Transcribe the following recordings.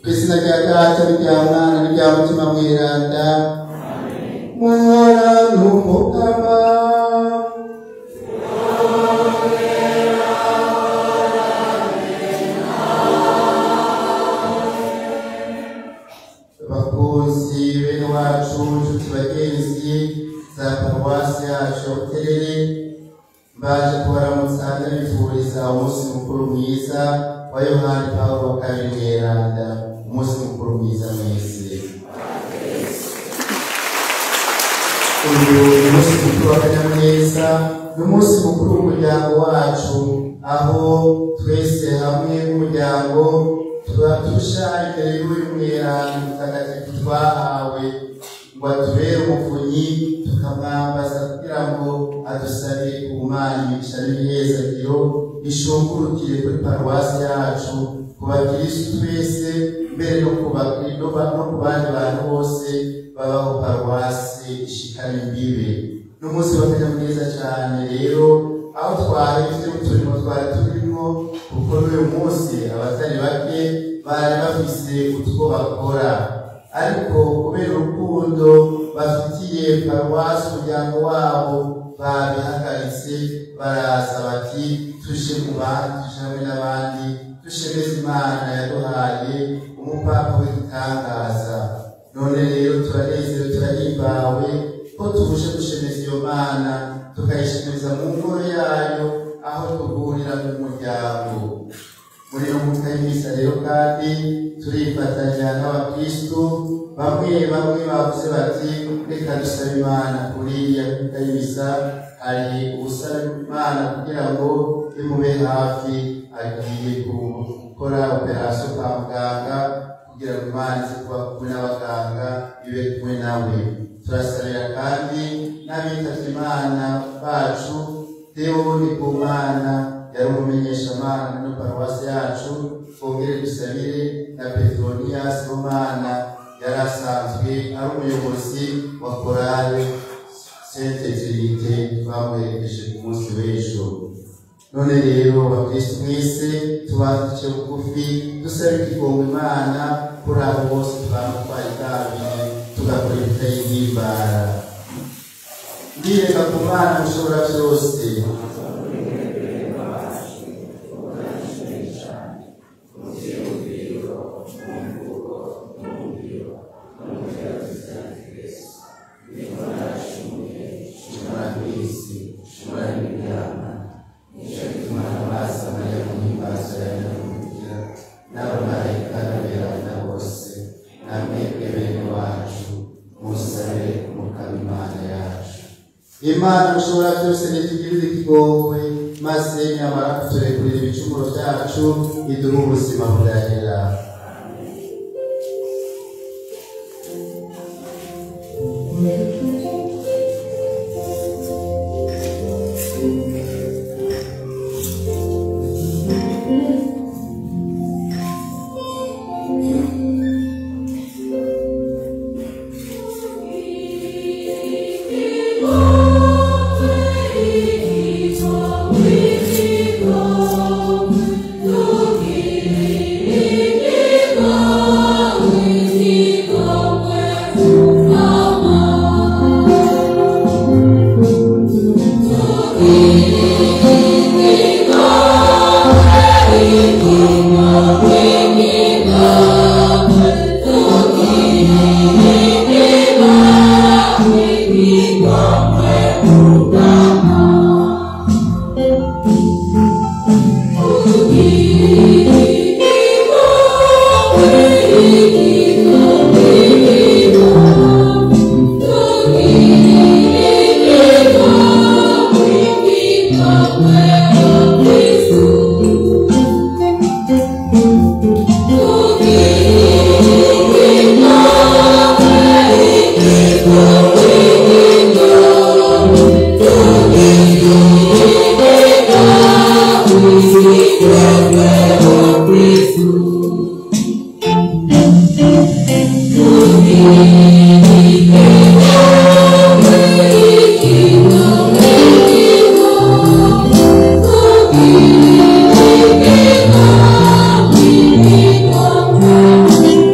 ku izina rya data n'irya mwana n'irya mutima mweranda muhora n'umukama bakunzi bene wacu nshuti bagenzi za paruwasi yacu ya buterere mbaje kubaramutsa ndabifuriza umunsi mukuru mwiza wa yohani pawulo wa kabiri mweranda umunsi mukuru mwiza mwese uyu ni umunsi mukuru w'akanyamuneza ni umunsi mukuru w'umuryango wacu aho twese hamwe nk'umuryango tuba turusha imbere y'uyu mweranda mutagatifu twahawe ngo atubere umuvunyi tukamwambaza kugira ngo adusabe ku mana imigisha n'imihezagiro ishungurukire kuri paruwasi yacu ku bakirisitu twese mbere no ku bakri- no ba- no ku bandi bantu bose babaho paruwasi ishikana imbibe ni umunsi w'akanyamuneza cyane rero aho twahevye uturimo twari turimo kuko n'uyu munsi abatari bake bari bafise utwo bakora ariko kubera urukundo bafitiye paruwasi umuryango wabo babihagaritse baraza bati tuje mu bandi tuje hamwe n'abandi dushemeze imana yaduhaye umupapa w'igitangaza none rero turanezerewe turahimbawe ko tubuje gushemeza iyo mana tukayishemeza mu ngoro yayo aho duhurira nk'umuryango muri no muka y'imisa rero kandi turifatanya n'abakristu bamwe bamwe bavuze bati reka dusabe imana kuri iya muka y'imisa hari ubusaba imana kugira ngo imube hafi agiye gukora operasiyo kwa muganga kugira ngo imana ize kuba kumwe n'abaganga ibe kumwe nawe turasabira kandi n'abitavye imana bacu Deo ni ku mana yari umumenyeshamana muri paruwasi yacu twongere dusabire na petronias w'umana yari asanzwe ari umuyobozi wa korale sente tirite twamuherekeje ku munsi w'ejo none rero bakristu mwese tubandice bugufi dusabe ikigongo imana kuri abo bose twaba twayitabiye tugakora ibitayihimbara ndireka ku mana mushobora byose shimura kwisi shimura n'ibyama nicyo gituma n'amaso mariya mu himbazo yawe n'umugira n'abamarayika n'aberana bose namwebwe bene wacu musabe umukama imana yacu imana mushobora byose nitugirire ikigongwe maze nyamara kuturekurira ibicumuro byacu iduhe ubuzima budahera Thank you.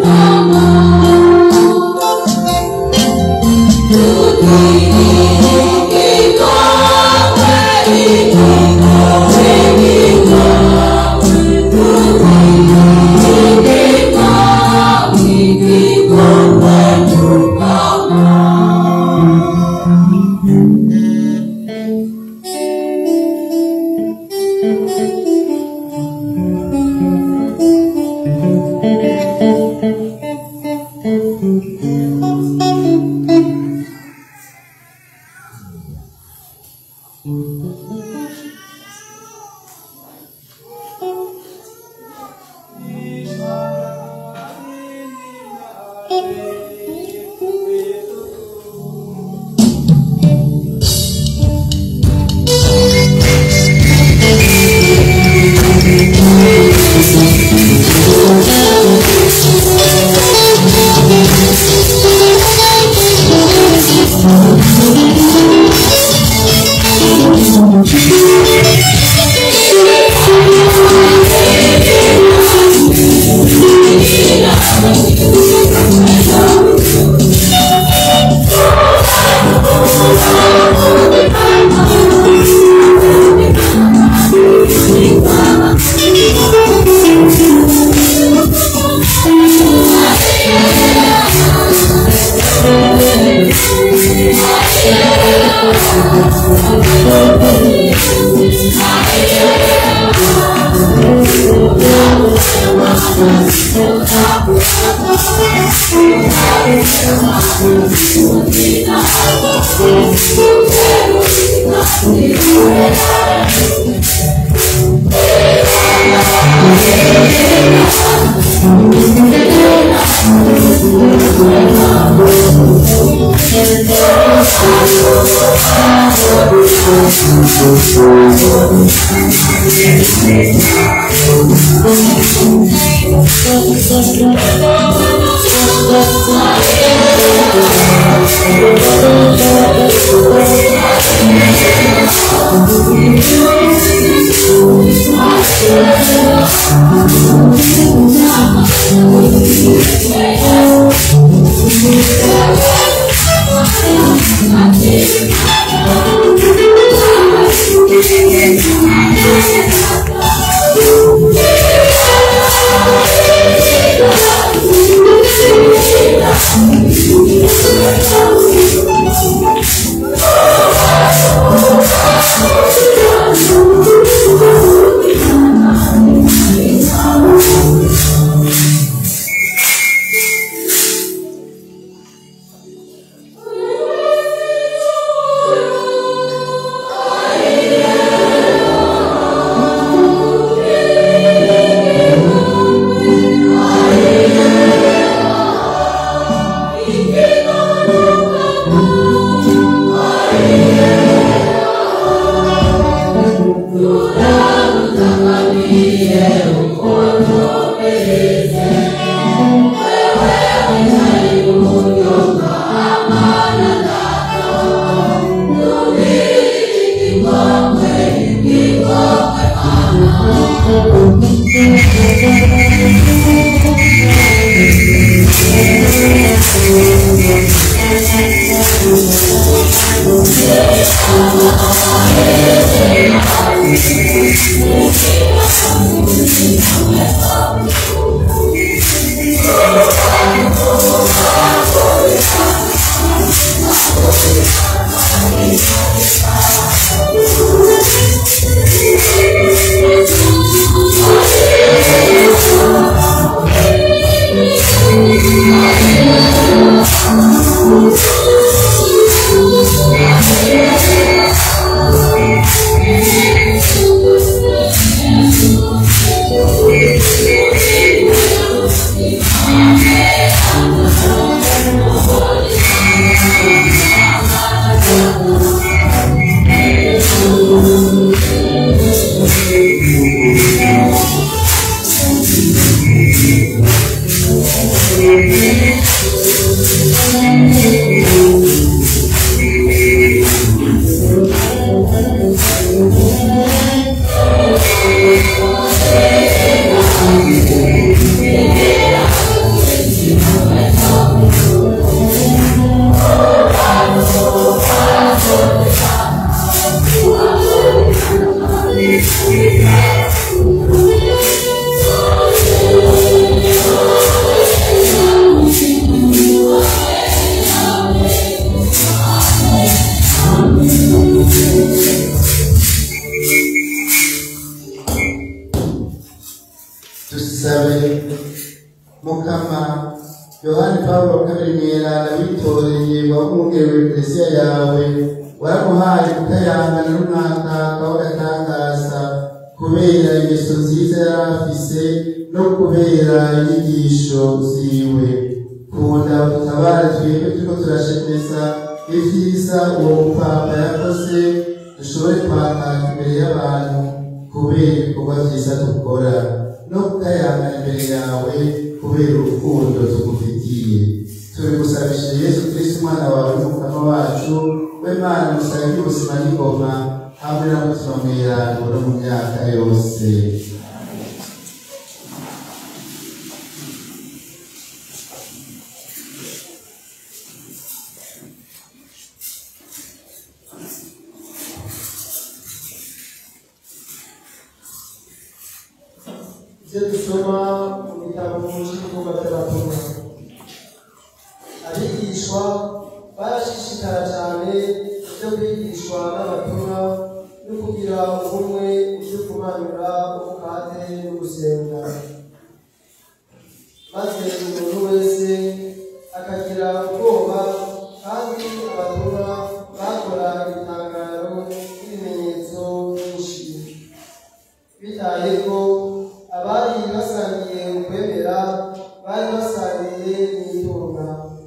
dusabe mukama yohani pawulo wa kabiri mweranda witoreye wamwongerewe eklesiya yawe waramuhaye kutayangana n'umwakaka w'agatangaza kubera ingeso nziza yari afise no kubera inyigisho ziwe kunda utabare twebwe turiko turashemeza ivyiza uwo mupapa yakoze dushobore kwaka imbere y'abantu kubera ibikorwa vyiza dukora no kudayanga imbere yawe kubera urukundo tugufitiye turi gusabisha yesu kristo umwana wawe n'umukama wacu we mana musabe ubuzima n'ingoma hamwe na mutima mwirango no mu myaka yose ibyo dusoma mu bitabo cy'ibikorwa by'abatumwa abigishwa barashishikara cyane ibyo kwigishwa n'abatumwa no kugira ubumwe byo kumanura umukate no gusenga maze umuntu wese akagira ubwoba kandi abatumwa bakora ibitangaro n'ibimenyetso byinshi bitaye ko abari basangiye ukwemera bari basangiye n'itunga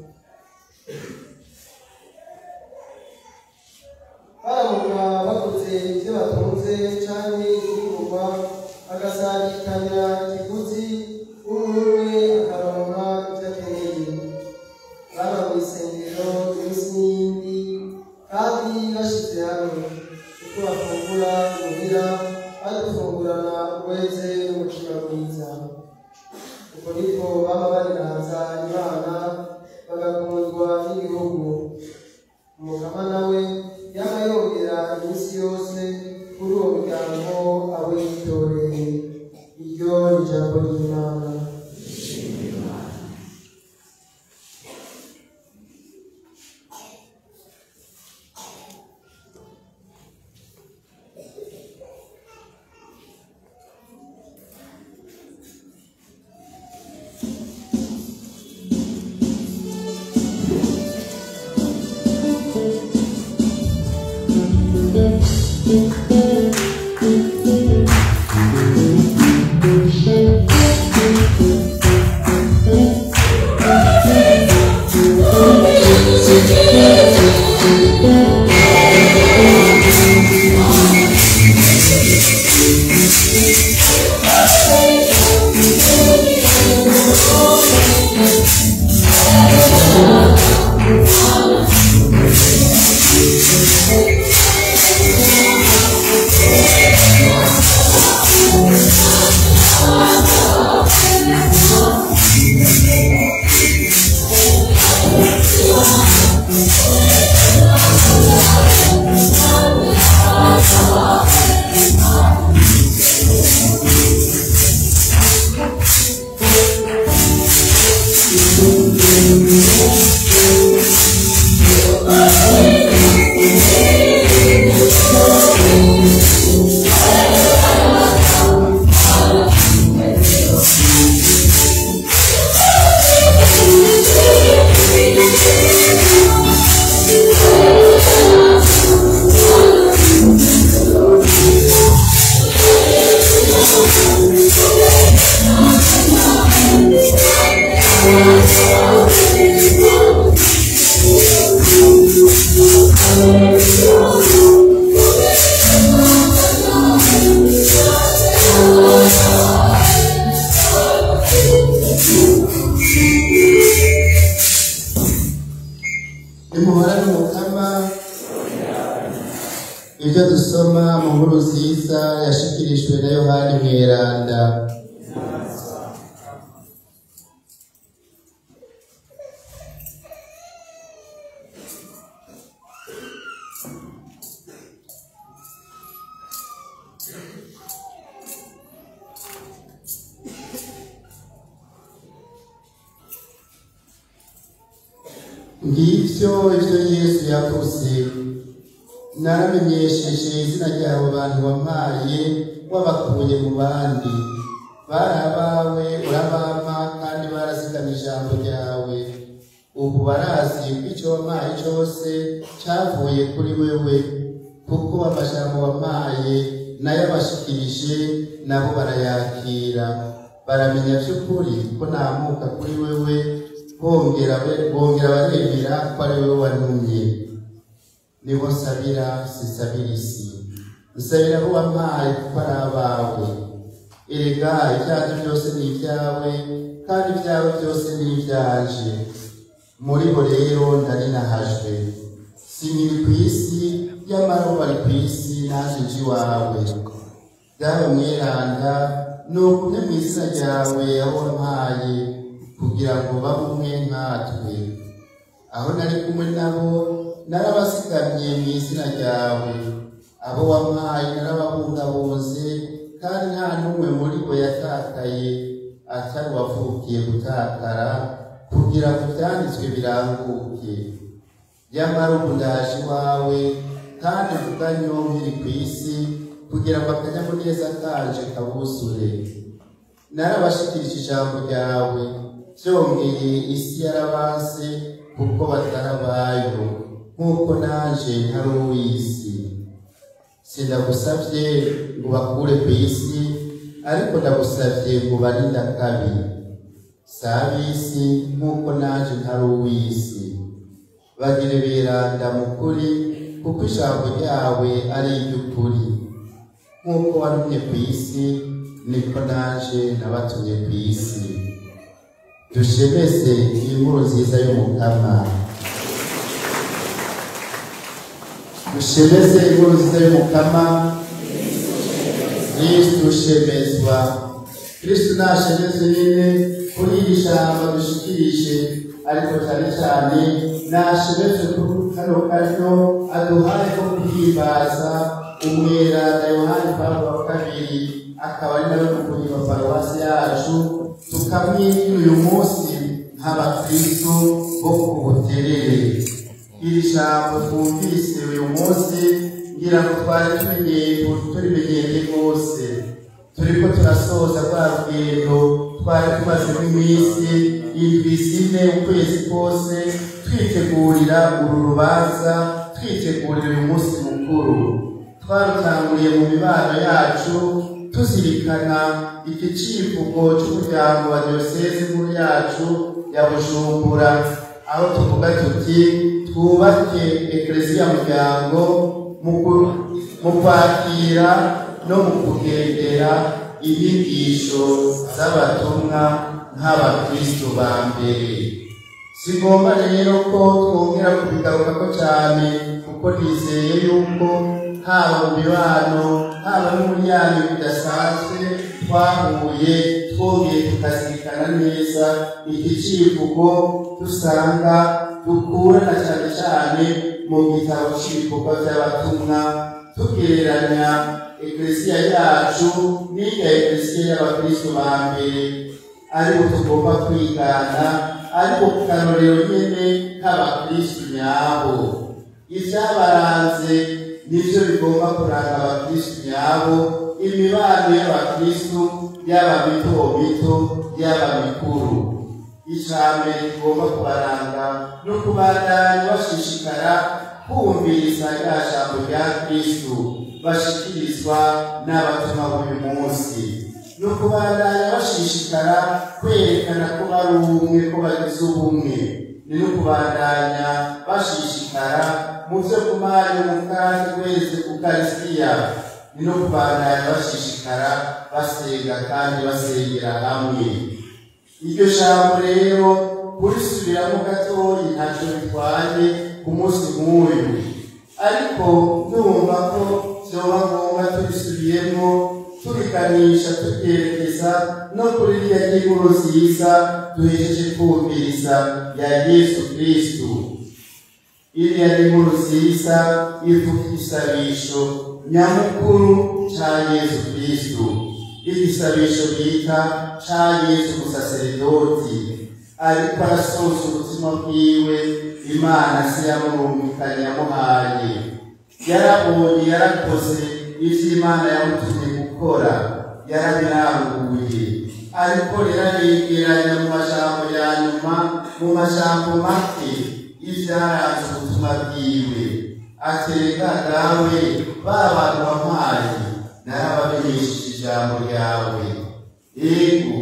baramuka bakoze ibyo batunze canke ibigurwa bagasangikanya ikiguzi umwe akaronka ibyo akeneye baba mu isengero iminsi n'iyindi kandi bashize hamwe uko bafungura muhira badufungurana uweze n'umutima mwiza uko niko baba bariraza imana bagakundwa n'igihugu umugama nawe yaba yongera iminsi yose kuri uwo muryango abo yitoreye iryo ni ijambo ry'imana nimuhorane umukama ibyo dusoma mu nkuru nziza yashikirijwe na yohani mweranda ngibyo ibyo yesu yavuze naramenyesheje izina ryabo bantu wampaye wabakuye mu bandi bari abawe urabampa kandi barazigamye ijambo ryawe ubu barazi ko icyo wampaye cyose cyavuye kuri wewe kuko amajambo wampaye nayo abashikirije nabo barayakira baramenya by'ukuri ko namuka kuri wewe bongera bongera baremera ko ari wowe wantumye nibo nsabira sisabira isi nsabira abo wampaye kuko ari abawe erega ibyacu byose ni ibyawe kandi ibyawe byose ni ibyanje muri bo rero ndari nahajwe sinkiri ku isi nyamara ubu bari ku isi naje nje iwawe dawe mweranda ni ukumwe mu izina ryawe aho wampaye kugira ngo babe umwe nkatwe aho nari kumwe nabo narabasigamye mu izina ryawe abo wampaye narababungabunze kandi nta n'umwe muri bo yatakaye atari uwavukiye gutakara kugira ngo ibyanditswe biranguke nyamara ubu ndaje iwawe kandi vuga nkiri ku isi kugira ngo akanyamuneza kanje kabuzure narabashikirije ijambo ryawe byongeye isi yarabase kuko batarabayo nk'uko naje ntari uw'isi sindagusabye ngo bakure ku isi ariko ndagusabye ngo barinde akabi si ab'isi nk'uko naje ntari uw'isi bagire beranda mu kuri kuko ijambo ryawe ari iry'ukuri nk'uko warumye ku isi niko naje nabatumye ku isi dushemeze inkuru nziza y'umukama dushemeze inkuru nziza y'umukama kristu shemezwa kristu nashemezwe nyine kuri iri jambo dushikirije ariko cyane cyane nashemezwe kuri kano karyo aduhaye ko guhimbaza umweranda yohani pawulo wa kabiri akaba ari nawe mukuru wa paruwasi yacu tukamwigira uyu munsi nk'abakristo bo ku buterere iri jambo twumvise uyu munsi ngira ngo twari tumenyeye turimenyereye rwose turiko turasoza rwa rugendo twari tumazemo iminsi indwi zine ukwezi kose twitegurira uru rubanza twitegurira uyu munsi mukuru twarutanguriye mu mibano yacu tuzirikana iki civugo c'umuryango wa diyoseze nkuru yacu ya bujumbura aho tuvuga tuti twubake ekleziya muryango mu kwakira no mu kugendera inyigisho z'abatumwa nk'abakristo ba mbere sigomba rero ko twongera kubigarukako cyane kuko nizeye yuko haba mu mibano haba no muri yanyu bidasanzwe twahuye twongeye tukazirikana neza iki civugo dusanga dukurana cyane cyane mu gitabo cy'ibikorwa by'abatumwa tugereranya ekleziya yacu n'iya ekleziya y'abakristo ba mbere ariko tugomba kwigana ariko ku karorero nyene nk'abakristo nyabo ibyabaranze nivyo bigomba kuranga abakristo nyabo imibano y'abakristo yaba mito mito yaba mikuru ijambere rigomba kubaranga no kubandanya bashishikara kumviriza rya jambo rya kristu bashikirizwa n'abatumwa b'uyu munsi no kubandanya bashishikara kwerekana ko bari ubumwe ko bagize ubumwe ni no kubandanya bashishikara mu byo kumanya umukandi wese ukarisitiya ni no kubandanya bashishikara basenga kandi basengera hamwe iryo jambo rero kurisubiramo gatoyi ntacyo bitwaye ku munsi nk'uyu ariko ndumva ko vyoba ngombwa turisubiyemo turiganisha turyerekeza no kuri rya ry'inkuru nziza duhejeje kumviriza ya yesu kristu iriya ni inkuru nziza ivuga igisabisho nyamukuru ca yesu kristu igisabisho bita ca yesu umusaseredoti ariko arasoza ubuzima bwiwe imana se yamurumvikanye yamuhaye yarabonye yarakoze ivyo imana yamutumye gukora yarabiranguye ariko rero aregeranya mu majambo ya nyuma mu majambo make ivyaranze ubutumwa bwiwe atereka dawe ba bantu wampaye narabamenyesheje ijambo ryawe ego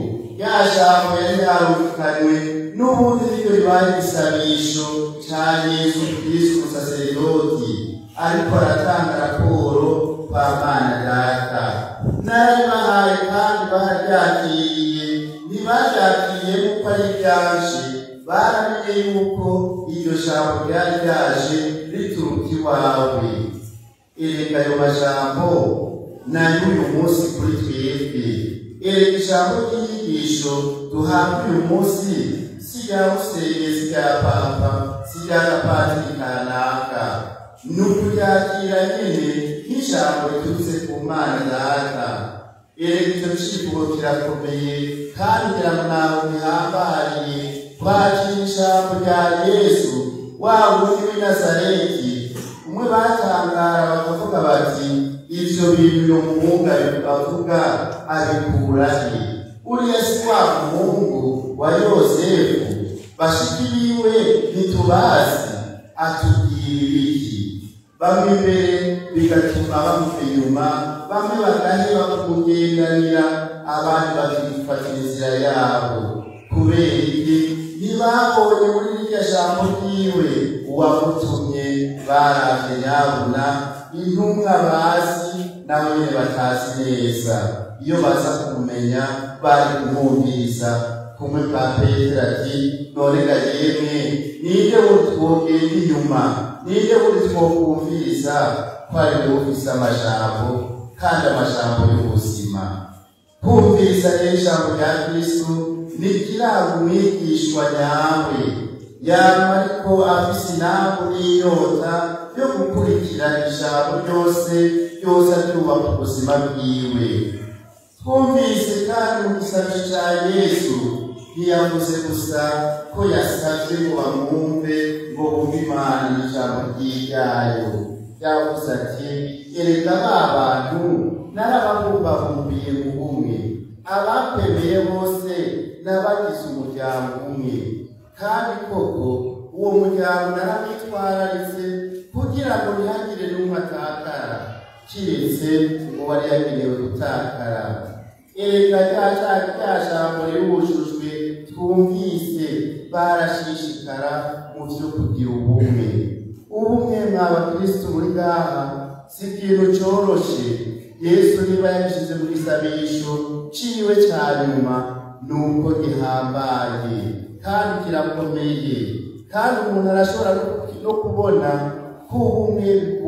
rya jambo yari yarumvikanywe n'ubundi niryo ribaye igisabisho ca yesu kristu umusaseredoti ariko aratanga raporo kwa mana data narabibahaye kandi bararyakiriye ntibaryakiriye kuko ari ryanje baramenye yuko iryo jambo ryari ryaje rituruka iwawe erega ayo majambo nayo uyu munsi kuri twebwe erega ijambo ry'inyigisho duhabwa uyu munsi si rya musenge si rya papa si rya gapatiri kanaka ni ukuryakira nyene nk'ijambo riturutse ku mana data erega icyo civugo kirakomeye kandi kiramwaho gihambariye kwakira ijambo rya yesu wa wundi w'i nazareti umwe batangara bakavuga bati ivyo bintu uyo muhungu bavuga abikura he uriya si wa muhungu wa yosefu bashiki biwe ntitubazi atubwira ibiki bamwe imbere bigatuma bamuva inyuma bamwe bagaheba kumugendanira abandi bakifatira inzira yabo kubera iki ntibabonye muri rirya jambo ryiwe uwamutumye baravye nyabuna intumwa bazi nabo nyene batazi neza iyo baza kumenya bari kumwumviriza kumwe kwa petero ati none ga yemwe ninde buri twogenda inyuma ninde buri twokumviriza ko ari we ufise amajambo kandi amajambo y'ubuzima kumviriza rero ijambo rya kristu nikiranga umwigishwa nyawe yaba ariko afise inambu n'inyota yo gukurikira ijambo ryose ryose aryubaka ubuzima bwiwe twumvise kandi mu gisabisho ca yesu ntiyavuze gusa ko yasavye ngo bamwumve ngo bumve imana n'ijambo ry'iryayo yavuze ati erega ba bantu narababumvabumbiye mu bumwe abakwemeye bose n'abagize umuryango umwe kandi koko uwo muryango narabitwararitse kugira ngo ntihagire n'umwe atakara kiretse ngo wari yagenewe gutakara erega rya rya jambo riwujujwe twumvise barashishikara mu vyo kugira ubumwe ubumwe mwa bakristu muri ngaha si ikintu coroshe yesu niba yabishize mu gisabisho ciwe ca nyuma nuko gihambaye kandi kirakomeye kandi umuntu arashobora no kubona ko ubumwe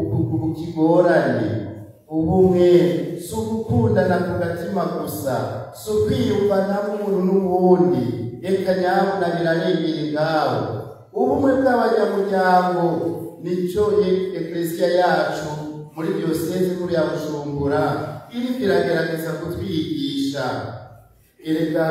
bukigoranye ubumwe si ugukundana ku gatima gusa si ukwiyumvanamo umuntu n'uwundi reka nyabuna birarengera ngaho ubumwe bw'abanyamuryango nicyo eklesiya yacu muri diyoseze nkuru ya bujumbura iriko iragerageza kutwigisha erega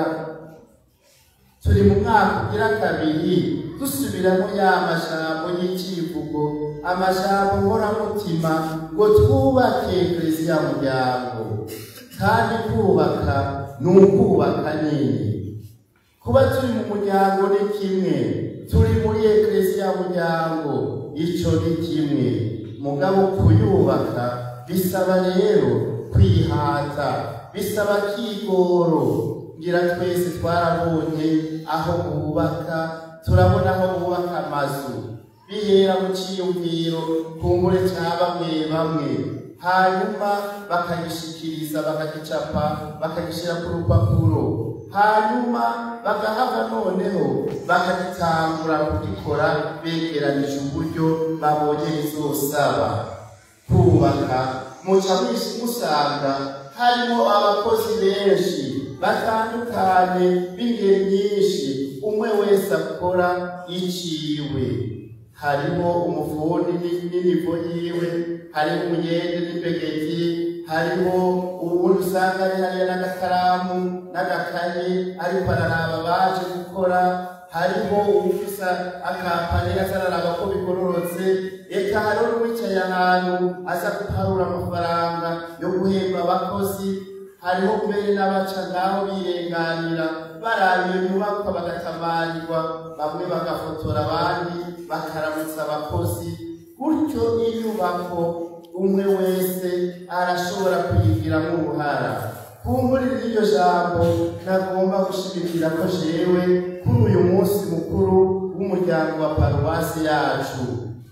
turi mu mwaka ugira kabiri dusubiramo ya majambo y'icivugo amajambo nkoramutima ngo twubake eklesiya muryango kandi kubaka ni ukubaka nyine kuba turi mu muryango ni kimwe turi muri eklesiya muryango ico ni kimwe mugabo kuyubaka bisaba rero kwihata bisaba kigoro ngira twese twarabonye aho bubaka turabona aho bubaka amazu bihera mu ciyumviro kumbure ca bamwe bamwe hanyuma bakagishikiriza bakagicapa bakagishira ku rupapuro hanyuma bagahava noneho bakagitangura kugikora begeranije uburyo babonye bizosaba kubaka muca musanga harimo abakozi benshi batandukanye b'ingeri nyinshi umwe wese akora iciwe harimo umufundi n'inivo yiwe harimo umuyende n'ibegeti harimo uwundi usanga ari hariya n'agakaramu n'agakaye ariko araraba baje gukora hariho uwufisa akampani aza araraba ko bigororotse eka hariho n'uwicaye ahantu aza guharura amafaranga yo guhemba abakozi hariho mbere n'abaca ngaho birenganira baraba iyo nyubakwa bagatamarirwa bamwe bagafotora abandi bakaramutsa abakozi gutyo inyubako umwe wese arashobora kuyigiramo uruhara kumburira iryo jambo nagomba gushimikira ko jewe kuri uyu munsi mukuru w'umuryango wa paruwasi yacu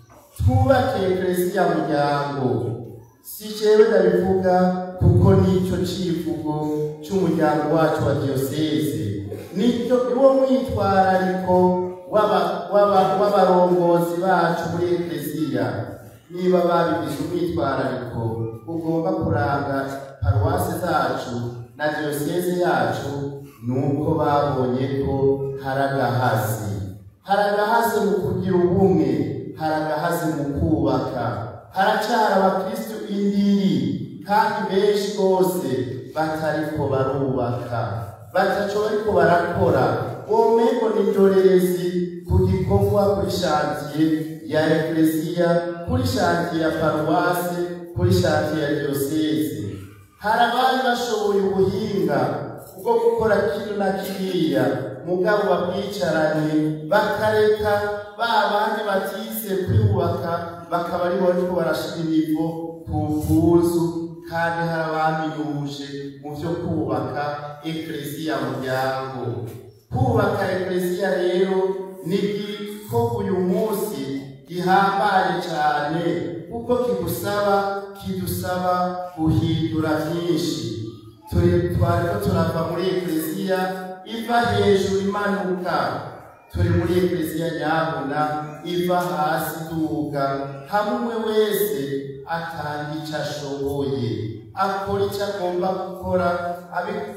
twubake eklesiya muryango si jewe ndabivuga kuko nicyo civugo c'umuryango wacu wa diyoseze nicyo niwo mwitwarariko w'aba- w'aba- w'abarongozi bacu muri eklesiya niba babigize umwitwarariko ugomba kuranga paruwasi zacu na diyoseze yacu nuko babonye ko hari agahazi hari agahazi mu kugira ubumwe hari agahazi mu kubaka haracara abakristu indiri kandi benshi bose batariko barubaka bataco bariko barakora womengo ni indorerezi ku gikorwa kuri shantiye ya eklesiya kuri shantiye ya paruwase kuri shantiye ya diyoseze hari abari bashoboye ubuhinga bwo gukora kino na kiriya mugabo babwicaranye bakareka ba bandi batize kwiyubaka bakaba ari bo bariko barashira imivo ku mpuzu kandi hari abaminyuje mu vyo kubaka eklesiya muryango kubaka eklesiya rero ni igikorwa uyu munsi gihambaye cyane kuko kigusaba kidusaba guhindura byinshi turi twariko turava muri eklesiya iva hejuru imanuka turi muri eklesiya nyabuna iva hasi iduga hamwe umwe wese atanga icyo ashoboye akora icyo agomba gukora abi-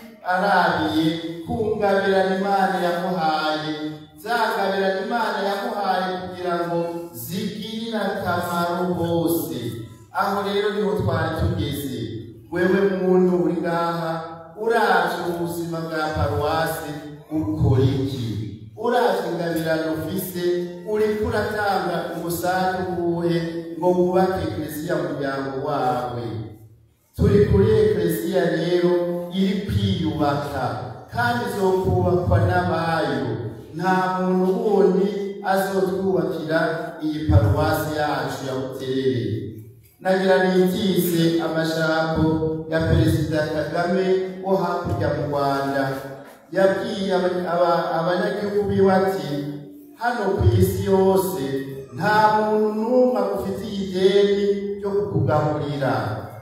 arabiye kungabirana imana yamuhaye zangabirana imana yamuhaye kugira ngo zigirire akamaro bose aho rero niho twari tugeze wewe muntu uri ngaha uravye ubuzima bwa paruwasi ukora iki uravye ingabirano ufise uriko uratanga umusanzu uwuhe ngo wubake eklesiya muryango wawe turi kuri eklesiya rero iri kwiyubaka kandi izokubakwa n'abayo nta muntu wundi azotwubakira iyi paruwasi yacu ya buterere nagira nitize amajambo ya perezida kagame wo hakurya mu rwanda yabwiye aba- aba- abanyagihugu biwe ati hano ku isi yose nta muntu n'umwe agufitiye ideni ryo kukugaburira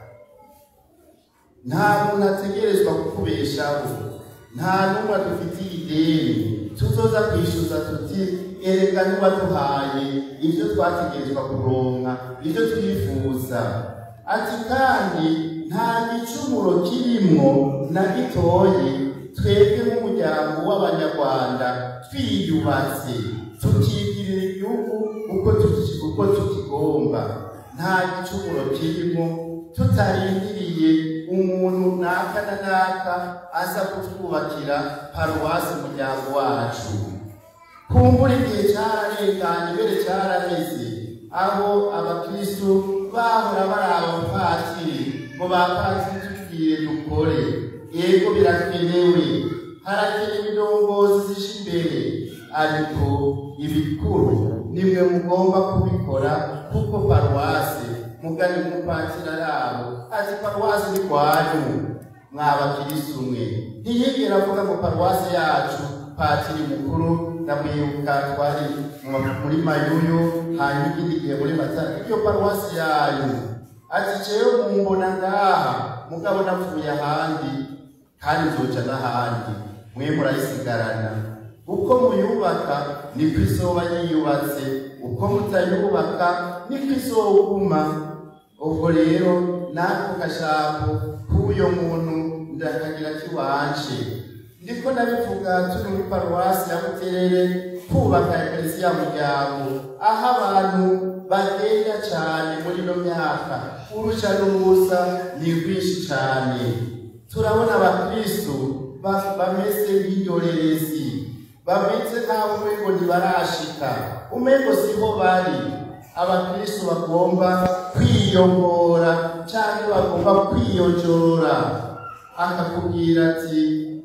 nta muntu ategerezwa kukubeshaho nta n'umwe adufitiye ideni tuzoza kwishyuza tuti erega ntiwaduhaye ibyo twategerezwa kuronka ibyo twifuza ati kandi nta gicumuro kirimwo na gitoyi twebwe nk'umuryango w'abanyarwanda twiyubatse tukigirira igihugu uko tuki- uko tukigomba nta gicumuro kirimo tutarindiriye umuntu naka na naka aza kutwubakira paruwasi umuryango wacu kumbura igihe cyararenganye mbere cyaraheze aho abakristu bahora baraba abapatiri ngo bapatiri tutubwire dukore yego birakenewe harakenewe indongozi zisha imbere ariko ibikuru nimwe mugomba kubikora kuko paruwasi mugani umupatiri arabo ati paruwasi ni kwanyu mwabakirisi umwe ntiyigera avuga ngo paruwasi yacu patiri mukuru ndamwibuka twari mu- muri mayuyu hanyuma ikindi gihe muri matara iyo paruwasi yanyu ati jewe mumbona ngaha mugabo napfuye ahandi kandi nzoca n'ahandi mwe murayisigarana uko muyubaka niko izoba yiyubatse uko mutayubaka niko izoguma ubwo rero nako kajambo k'uyo muntu ndakagira kiwanje ndiko ndabivuga turi muri paruwasi ya buterere kubaka eklesiya muryango aho abantu bagenda cyane muri ino myaka uruja n'uruza ni rwinshi cyane turabona abakristu ba- bameze nk'indorerezi bameze nk'abo umengo ntibarashika umengo siho bari abakristu bagomba kwiyongora cyangwa bagomba kwiyojora akakubwira ati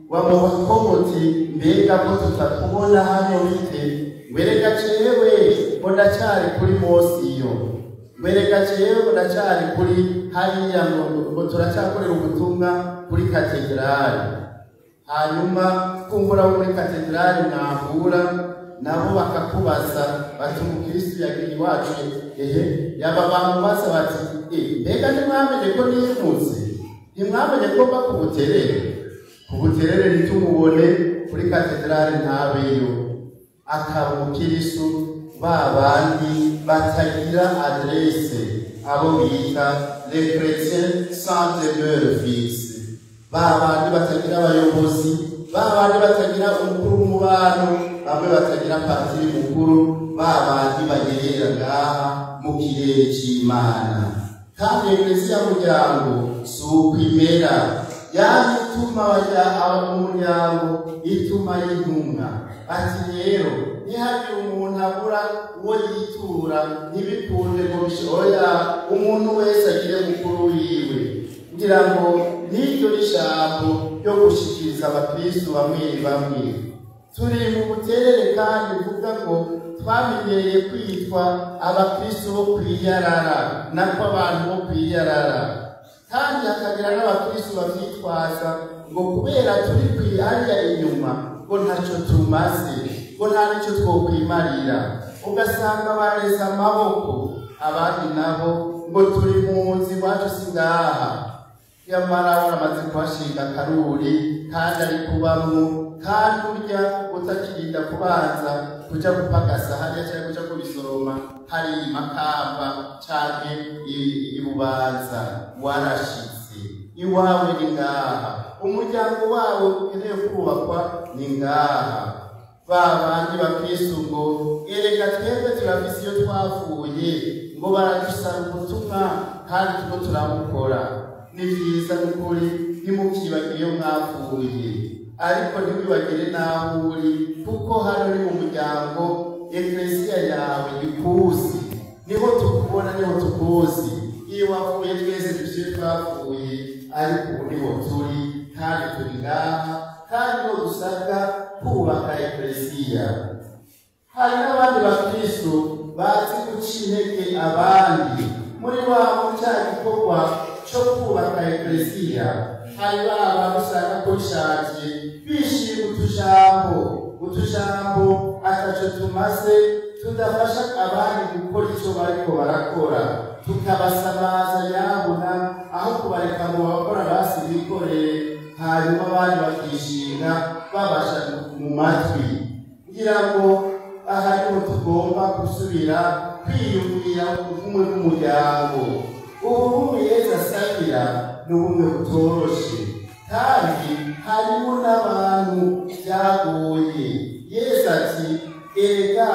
wamubakomoti mbega ko tutakubona hano bite wereka cewe ngo ndacyari kuri mosiyo wereka cewe ngo ndacyari kuri hariya ngo ngo turacyakorera ubutumwa kuri katedrali hanyuma kumbura wo muri katedrali mwahura nabo bakakubaza bati umukristu yagira iwacu ehe yaba bamubaza bati "Eh, mbega ntimwamenye ko niyimutse ntimwamenye ko mba ku buterere ku buterere ntitumubone kuri katedrali ntabeyo akaba umukristu ba bandi batagira adrese abo bita les chrétiens sans demeure fixe ba bandi batagira abayobozi ba bandi batagira umukuru w'umubano bamwe batagira patiri mukuru ba bandi bagerera ngaha mu kirere c'imana kandi eklesiya muryango si uko imera yani ituma bajya aba mu muryango ituma y'intumwa ati rero ntihagire umuntu abura uwo yitura ntibikunde ngo bishoya umuntu wese agire mukuru wiwe kugira ngo n'iryo n'ijambo ryo gushikiriza abakristu bamwe bamwe turi mu buterere kandi bivuga ngo twamenyereye kwitwa abakristu bo kwiyarara nako abantu bo kwiyarara kandi hakagira n'abakristu bavyitwaza ngo kubera turi kwihariya inyuma ngo ntacyo tumaze ngo nta nicyo twokwimarira ugasanga bareze amaboko abandi nabo ngo turi mu nzi iwacu si ngaha nyamara uramaze kuhashinga akaruri kandi ari kubamwo kandi urya utakirinda kubanza kuja gupagasa hariya cyangwa kuja kubisoroma hari makamba canke i- ibubanza warashitse iwawe ni ngaha umuryango wawe ukeneye kubakwa ni ngaha ba bandi bakristu ngo erega twebwe turafise iyo twavuye ngo baradusaba ubutumwa kandi turiko turabukora ni vyiza n'ukuri ntimukibagire iyo mwavuye ariko ntiwibagire n'aho uri kuko hano ni mu muryango eklesiya yawe ikuzi niho tukubona niho tukuzi iyo wavuye twese dufise iyo twavuye ariko ubu niho turi kandi turi ngaha kandi niho dusabwa kubaka eklesiya hari n'abandi bakristo bazi guca intege abandi muri wa mu cya gikorwa cyo kubaka eklesiya hari baba usanga ko bishakiye bishima utujambo utujambo ataco tumaze tudafasha abandi gukora icyo bariko barakora tukabasamaza yabona aho kubareka ngo bakora basi bikoreye hanyuma abandi bakishinga babasha mu matwi kugira ngo aha niho tugomba gusubira kwiyumvira ubumwe bw'umuryango ubumwe yesu asabira ni ubumwe butoroshe kandi harimo n'abantu byagoye yesu ati erega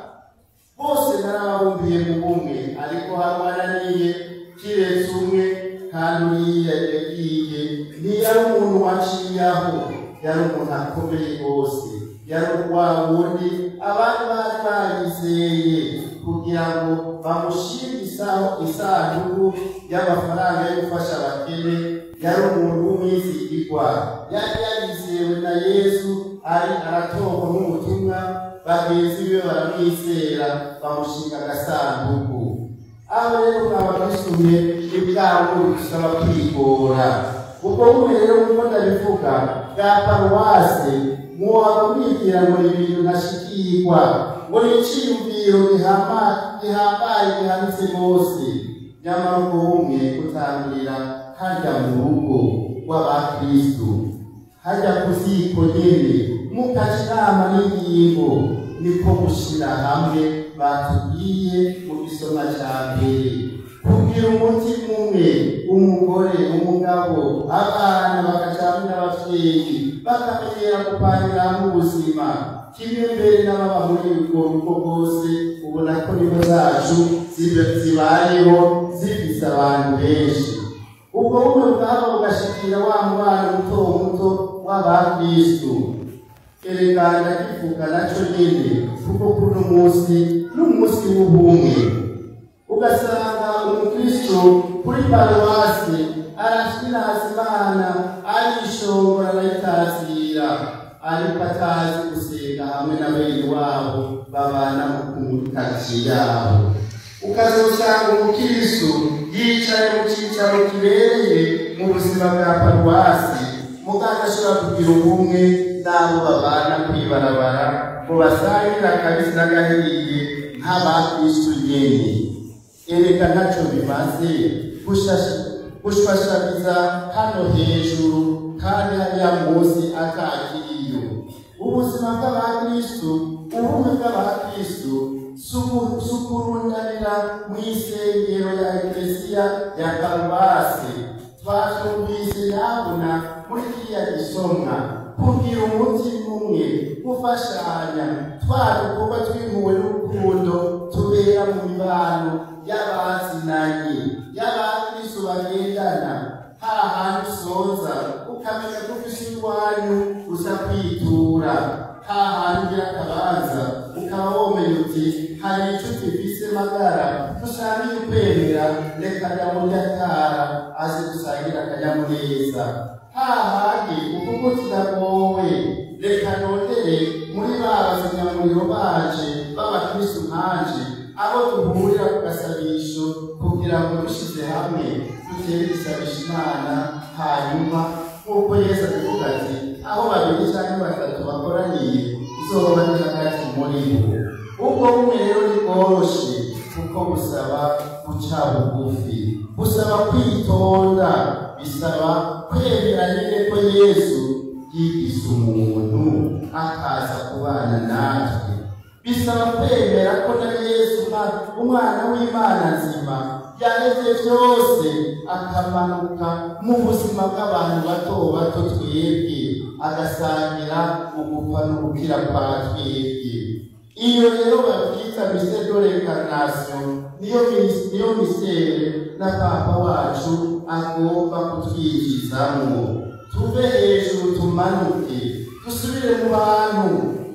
bose narababumbiye mu bumwe ariko harwananiye kiretse umwe kandi uriya yagiye ntiyari umuntu waciyaho yari umuntu akomeye rwose yari wa wundi abandi bari barizeye kugira ngo bamushyire isaho isanduku y'amafaranga yo gufasha abakene yari umuntu w'umwizigirwa yari yarizewe na yesu ari aratorwa n'ubutumwa bagenzi be baramwizera bamushinga agasanduku aho rero mwaba mwisubiye ibwabo bisaba kwigora ubwo bumwe rero nk'uko ndabivuga bwa paruwase muwaba mwigira ngo ni ibintu ntashikirwa ngo ni iciyumviro gihama- gihambaye gihanitse rwose nyamara ubwo bumwe butangirira hajya mu rugo rw'abakristu hajya ku ziko nyene mukaca inama n'ingingo niko gushira hamwe batubwiye mu gisoma ca mbere kugira umutima umwe umugore umugabo abana bakacamwe n'abavyeyi bakamenyera gupangira hamwe ubuzima kimwe mbere n'ababa muri ubwo rugo bwose ubona ko nibo zacu zibe- zibayeho zifise abantu benshi ubwo bumwe bwaba bugashikira wa mubana muto muto w'abakristu erega ndakivuga naco nyene kuko kuno munsi n'umunsi w'ubumwe ugasanga umukristo kuri paruwasi arashiraza imana arishongora arayitazira ariko atazi gusenga hamwe na bene wabo babana muri karitsiye yabo ukazosanga umukristo yicaye mu cyicaro kibereye mu buzima bwa paruwasi muganga ashobora kugira ubumwe n'abo babana kw'ibarabara ngo basangire akabisi n'agahiye nk'abakristu nyene ereka ntaco bimaze gushasha gushwashamiza hano hejuru kandi hariya munsi akakiriyo ubuzima bw'abakristu ubumwe bw'abakristu sukurundanira mu isengero ya eklesiya ya karubasi twatumvise nabona muri kiriya gisomwa kugira umutima umwe gufashanya twa dukorwa tw'impuhwe n'urukundo tubera mu mibano y'abazinanye y'abakristu bagendana hahandi usoza ukamenya ko ufise iwanyu uza kwitura hahandi ugira akabanza ukaba womenya uti hari inshuti mfise magara dusangiye ukwemera reka nyamuryatara aze dusangira akanyamuneza hahandi ukuko kiragowe reka nondere muri ba bazimyamuriro baje b'abakristu nkanje abo duhurira ku gasabisho kugira ngo dushize hamwe dutere igisabisha imana hanyuma nk'uko yesu abivuga ati aho babiri cyangwa batatu bakoraniye izoba ni hagati muri bo ubwo bumwe rero ni bworoshe kuko busaba guca bugufi busaba kwitonda bisaba kwemera nyine ko yesu yigize umuntu akaza kubana natwe bisaba kwemera ko na yesu umwana w'imana nzima yareze byose akamanuka mu buzima bw'abantu bato bato twebwe agasangira ugupfa n'ugukira kwa twebwe iyo rero babyita mise de l'incarnation niyo niyo misere na papa wacu agomba kutwigizamo tuve hejuru tumanuke dusubire mu bantu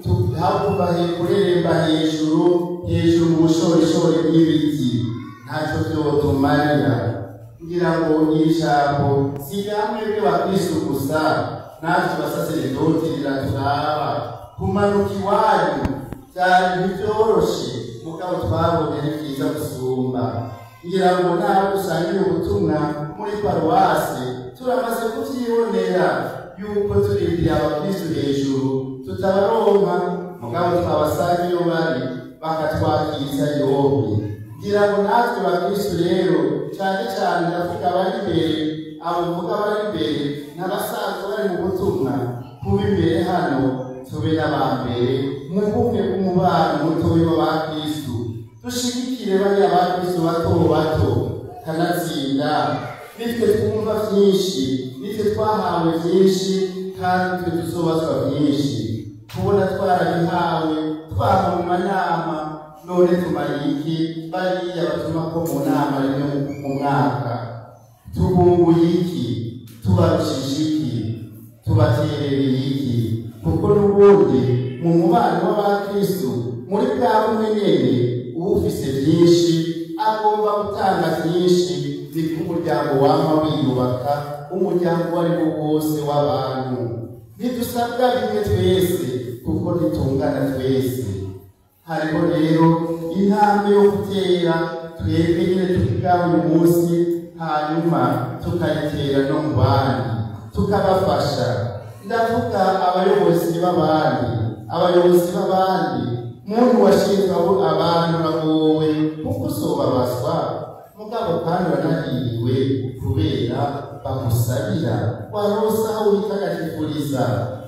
hakuva kureremba hejuru hejuru mu bushorishori bw'ibiti ntacyo byotumarira kugira ngo iri jambo si namwe bw'abakristu gusa natwe basaseredoti riraturaba kumanuka iwanyu byari ntibyoroshe mugabo twabonye ni byiza gusumba ngira ngo nawe dusangiye ubutumwa muri paruwasi turamaze kubyibonera yuko turindiriye abakristu hejuru tutabaronka mugabo twabasanga iyo bari bakatwakiriza yombi ngira ngo natwe bakristu rero cyane cyane ndavuga abari imbere abo mvuga bari imbere n'abasaza bari mu butumwa kuba imbere hano tube n'abambere mu bumwe bw'umubano mutoya w'abakristu dushigikire bariya bakristu bato bato kanatsinda nitwe twumva byinshi nitwe twahawe byinshi kandi nitwe tuzobazwa byinshi kubona twarabihawe twava mu manama none tumariye iki bariya batuma ko mu nama rimwe mu mwaka tubunguye iki tubarushije iki tubaterereye iki kuko n'ubundi mu mubano w'abakristu muri bwa bumwe nyene ufise byinshi agomba gutanga byinshi niko umuryango wama wiyubaka umuryango uwo ari wo wose w'abantu ntidusabwa bimwe twese kuko ntitungana twese hariho rero intambwe yo gutera twebwe nyine tukigaho uyu munsi hanyuma tukayitera no mu bandi tukabafasha ndavuga abayobozi b'abandi abayobozi b'abandi muntu washinzwe abo abantu bagowe kuko uzobabazwa mugabo kandi wanahiriwe kubera bamusabira waronse aho witagatifuliza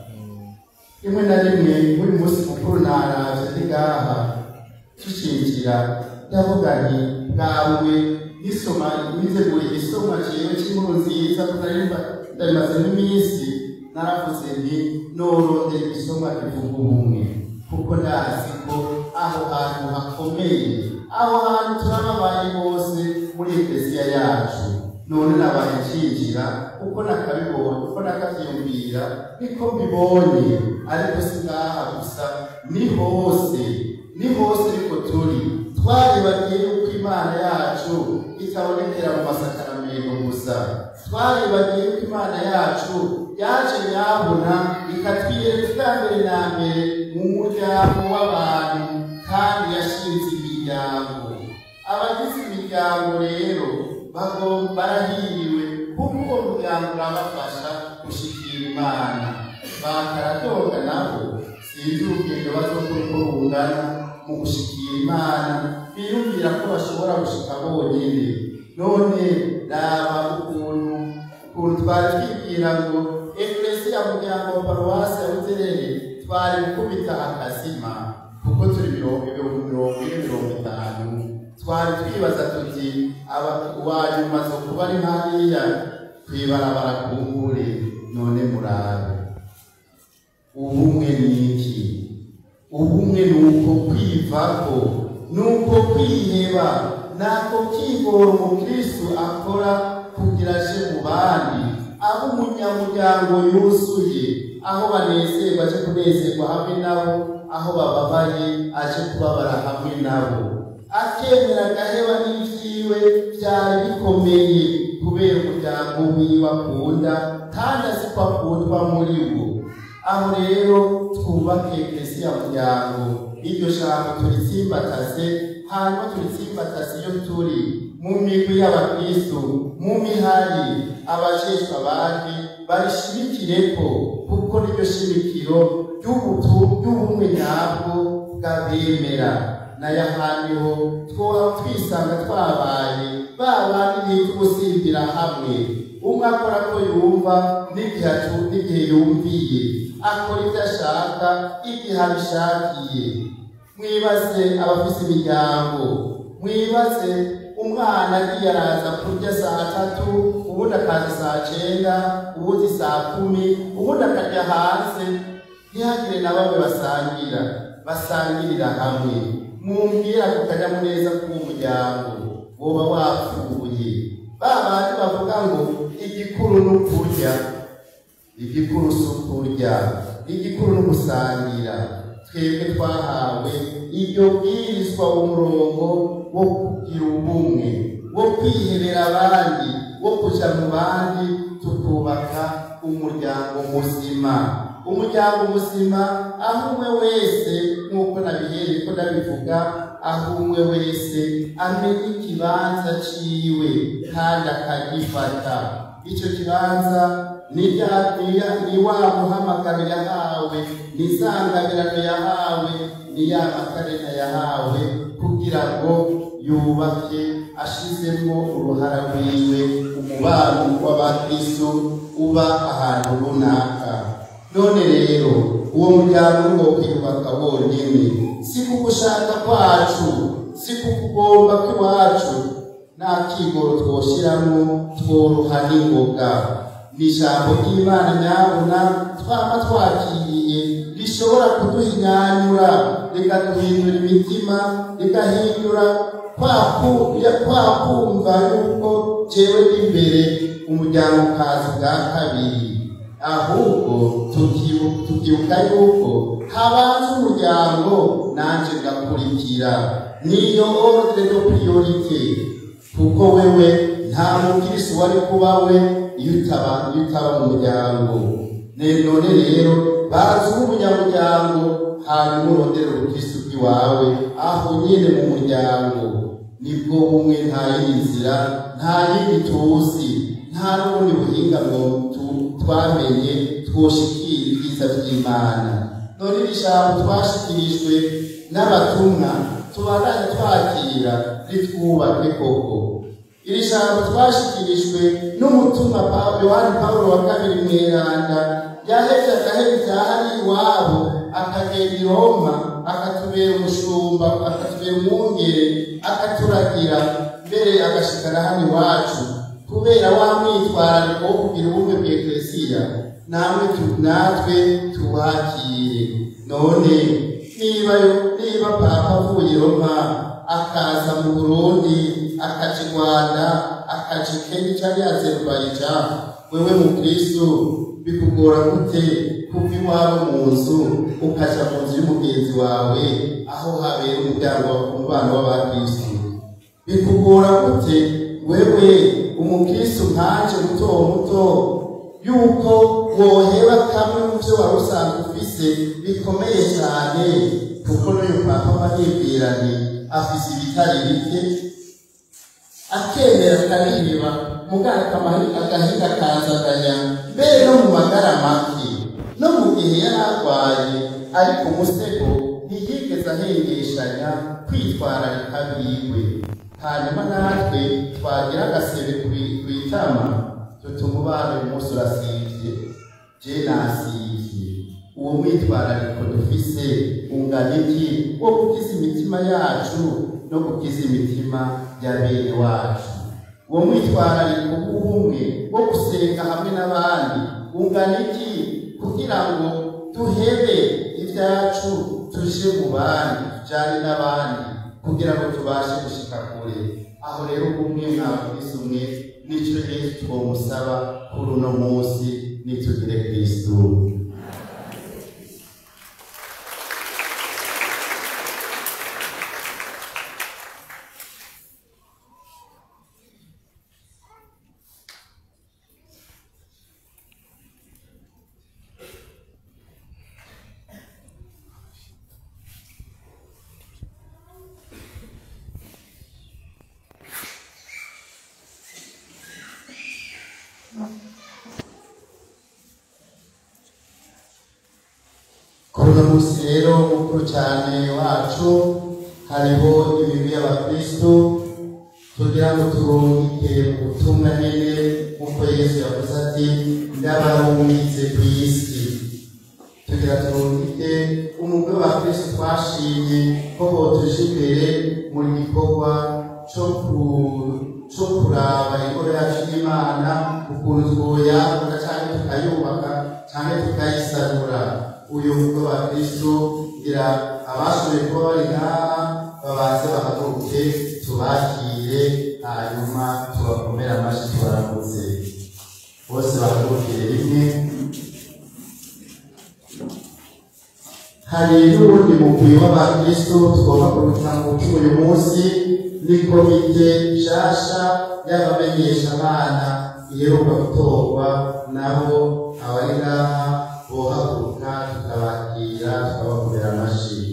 rimwe na rimwe buri munsi mukuru naravye ndi ngaha tushimikira ndavuga nti bwawe nisoma nitegura igisomwa ciwe c'inkuru nziza kunarimba ndarimaze n'iminsi naravuze nti norondera igisomwa kivuga ubumwe kuko ndazi ko aho hantu hakomeye aho hantu turababaye bose muri ekleziya yacu none nabaye ncinjira uko nakabibonye uko nakavyiyumvira niko mbibonye ariko si ngaha gusa ni hose ni hose niko turi twaribagiye yuko imana yacu itabonekera mu masakaramentu gusa twaribagiye yuko imana yacu yaje nyabona ikatwiyereka ubwa mbere na mbere mu muryango w'abantu kandi yashinze imiryango abagize imiryango rero bagomba barahiriwe kuko uwo muryango urabafasha gushikira imana bakaradoga nabo sinzi urugendo bazokora uko rungana mu gushikira imana biyumvira ko bashobora gushika bonyene none raba ukuntu ukuntu twari twibwira ngo eklesiya muryango wa paruwasi ya buterere twari gukubita akazima kuko turi mirongo ibihumbi mirongo ine mirongo itanu twari twibaza tuti uwanyuma zo kuba ari hariya kwibarabara kumbure none murabe ubumwe ni iki ubumwe ni uko kwivako ni uko kwiheba nako kigora umukristu akora kugira aje mu bandi aho umunyamuryango yuzuye aho banezerwa aje kunezerwa hamwe nabo aho bababaye aje kubabara hamwe nabo akemera agaheba n'ivyiwe vyari bikomeye kubera umuryango wiwe akunda kandi azi ko akundwa muri wo aho rero twubake eklesiya muryango iryo jambo turitsimbataze hanyuma turitsimbataze iyo turi mu migwi y'abakristu mu mihari abajejwe abandi barishimikireko kuko niryo shimikiro ry'ubumwe nyabwo bw'abemera nayo ahandi twoba twisanga twabaye ba bandi bita ubusimbira hamwe umwe akora ko yumva n'igihe yumviye akora ibyo ashaka igihe abishakiye mwibaze abafise imiryango mwibaze umwana agiye araza kurya saa tatu ubundi akaza saa cenda ubundi saa kumi ubundi akarya hanze ntihagire na bamwe basangira basangirira hamwe mumbwira ku kanyamuneza k'umuryango woba wapfuye ba bandi bavuga ngo igikuru ni ukurya igikuru si ukurya igikuru ni ugusangira twebwe twahawe iryo bwirizwa umurongo wo kugira ubumwe wo kwihebera abandi wo kuja mu bandi tukubaka umuryango muzima umuryango muzima aho umwe wese nk'uko nabihereye ko ndabivuga aho umwe wese amenya ikibanza ciwe kandi akagifata icyo kibanza ni wa muhamagaro yahawe ni isangabirano yahawe ni ya makarena yahawe kugira ngo yubake ashizemo uruhara rwiwe umubano w'abakristo uba ahantu runaka none rero uwo muryango ni wo kwiyubaka wonyene si ku gushaka kwacu si ku kugomba kw'iwacu nta kigoro twoshiramo tworoha n'ingoga ni ijambo ry'imana nyabuna twaba twakiriye rishobora kuduhinyanyura rikaduhindura imitima rigahindura kwa kumva yuko jewe n'imbere umuryango ukaza bwa kabiri ahubwo tukibuka yuko habanza umuryango nanje ngakurikira niyo ordre de priorite kuko wewe nta mukirisi wari kuba we iyo utaba iyo utaba mu muryango none rero bazi umunyamuryango hanyuma urondera ubukristo bw'iwawe aho nyine mu muryango nibwo bumwe nta yindi nzira nta yindi tuzi nta n'ubundi buhinga ngo twamenye twoshikira ibyiza by'imana none iri jambo twashikirijwe n'abatumwa tubandanye twakira ritwubake koko iri jambo twashikirijwe n'umutumwa yohani pawulo wa kabiri mweranda yaheze agahera ibyahari iwabo akagenda i roma akatubera umushumba akatubera umwungere akaturagira mbere agashikana hano iwacu kubera wa mwitwarariko wo kugira ubumwe bwa eklesiya namwe natwe tuwakire none niba niba papa avuye roma akaza mu burundi akaja i rwanda akaja i kenya cyangwa azerubayija wewe mu kristo bikugora gute kuva iwawe mu nzu ukaja mu nzu y'umugenzi wawe aho habera umuryango umubano w'abakristo bikugora gute wewe umukristo nkanje muto muto yuko woheba kamwe mu byo wari usanzwe ufise bikomeye cyane kuko n'uyu papa mahibwirane afise ibitari bike akemera akariheba muganga agahinda kazaganya mbere no mu magara make no mu gihe yari arwaye ariko umusego ntiyigeze ahengeshanya kwitwararika biwe hanyuma natwe twagira agasebe ku itama dutuma ubana uyu munsi urasivye je nasivye uwo mwitwarariko dufise ungana iki wo gukiza imitima yacu no gukiza imitima ya bene wacu uwo mwitwarariko w'ubumwe wo gusenga hamwe n'abandi ungana iki kugira ngo duhebe ibyacu tuje mu bandi tujyane n'abandi kugira ngo tubashe gushika kure aho rero ubumwe mwabwiza umwe nicyo yesu twomusaba kuri uno munsi nitugire kristu kuri uno munsi rero mukuru cyane wacu hariho imibiri y'abakristu kugira ngo turungike ubutumwa nyene nk'uko yesu yavuze ati ndabarungitse ku isi tugira turungike umugwi w'abakristu twashimye ko botuje imbere mu gikorwa co ku- co kuraba ingoro yacu y'imana ukuntu twoyagura canke tukayubaka canke tukayisanura uyu mugwi wa kristo ngira abashoboye kuba bari ngaha babanze bahaguruke tubakire hanyuma tubakomere amashyi tubaramutse bose bahagurukire rimwe hari n'ubundi mugwi w'abakristo tugomba kubitanga umutima uyu munsi ni komite nshasha y'abamenyesha abana iheruka gutorwa nabo abari ngaha bohaguruka tukabakira tukabakomera amashyi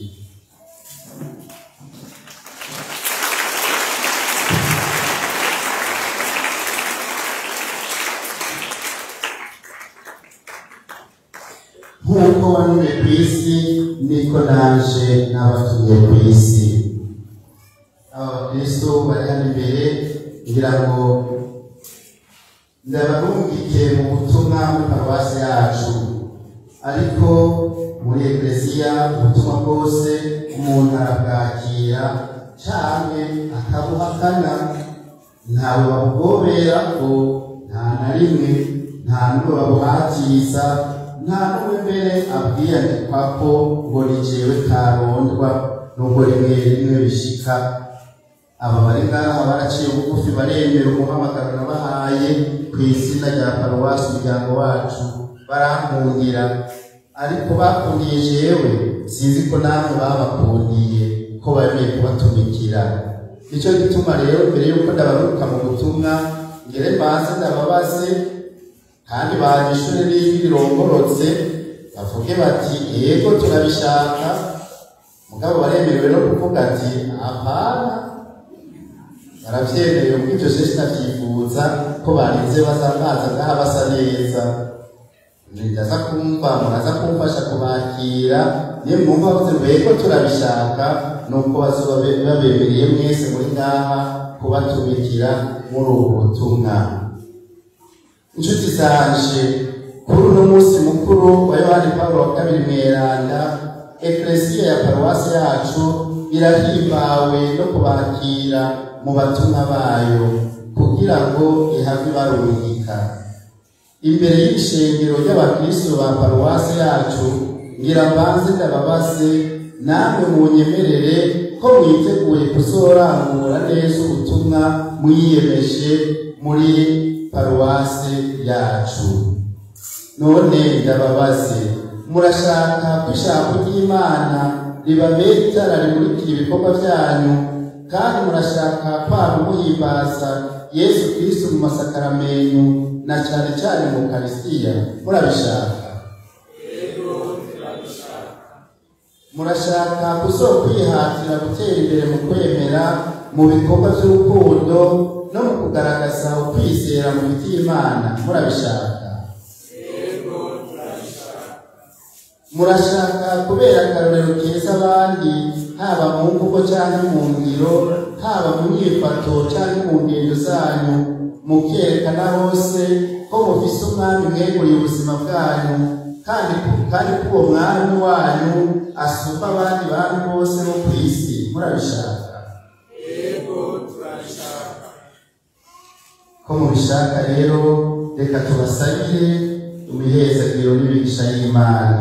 nk'uko wanuye ku isi niko naje n'abatuye ku isi aba bakristo bari hano imbere ngira ngo ndabarungike mu butumwa muri paruwasi yacu ariko muri eklesiya ubutumwa bwose umuntu arabwakira canke akabuhakana ntawe babugobera ngo nta na rimwe nta n'ubwo babuhatiza nta n'umwe mbere abwiyandikwa ko ngo ni jewe karondwa nubwo rimwe rimwe bishika aba bari ngaha baraciye bugufi baremera umuhamagaro nabahaye ku izina rya paruwasi umuryango wacu barankundira ariko bakundiye jewe sinzi ko namwe babakundiye ko bemeye kubatumikira nicyo gituma rero mbere y'uko ndabaruka mu butumwa ngere mbanze ndababaze kandi banyishure n'ijwi rirongorotse bavuge bati yego turabishaka mugabo baremerewe no kuvuga ati apana baravyemeye ubwo ivyo je sinavyifuza ko barinze baza baza ngaha basa neza ndaza kumva muraza kumfasha kubakira niyo mwumva bavuze ngo yego turabishaka nuko bazoba be- babemereye mwese muri ngaha kubatumikira muri ubu butumwa inshuti zanje kuri uno munsi mukuru wa yohani pawulo wa kabiri mweranda eklesiya ya paruwasi yacu irahimbawe no kubakira mu batumwa bayo kugira ngo ihave ibarungika imbere y'ishengero ry'abakristo ba paruwasi yacu ngira mbanze ndababaze namwe munyemerere ko mwiteguye kuzorangura neza ubutumwa mwiyemeje muri paruwasi yacu none ndababaze murashaka ko ijambo ry'imana ribabera itara rimurikira ibikorwa byanyu kandi murashaka kwaba muhimbaza yesu kristo mu masakaramentu na cyane cyane mu karisitiya murabishaka murashaka kuzokwihatira gutera imbere mu kwemera mu bikorwa by'urukundo no mu kugaragaza ukwizera mu biti y'imana murabishaka murashaka kubera akarorero keza abandi haba mu mvugo cyangwa mu ngiro haba mu myifato cyangwa mu ngendo zanyu mukerekana hose ko mufise umwami mweguriye ubuzima bwanyu kandi kandi ko uwo mwami wanyu asumba abandi bami bose bo ku isi murabishaka ko mubishaka rero reka tubasabire imihezagiro n'imigisha y'imana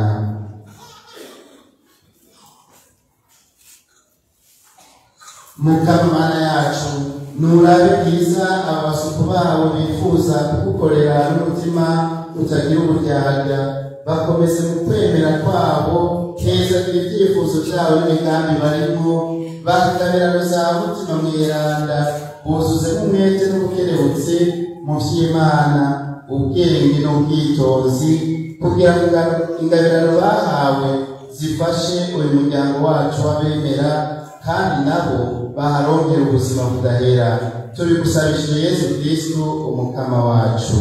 mukama mana yacu nurabe bwiza abasuku babo bifuza kugukorera n'umutima utagira uburyarya bakomeze mu kwemera kwabo keza ibyifuzo byabo n'imigambi barimo bahigabirano za mutima mweranda buzuzemo umwete n'ubukerebutsi mu by'imana ubwenge n'ubwitonzi kugira ngo ingabirano bahawe zifashe uyu muryango wacu w'abemera kandi nabo baharonkera ubuzima budahera tubigusabishije yesu kristu umukama wacu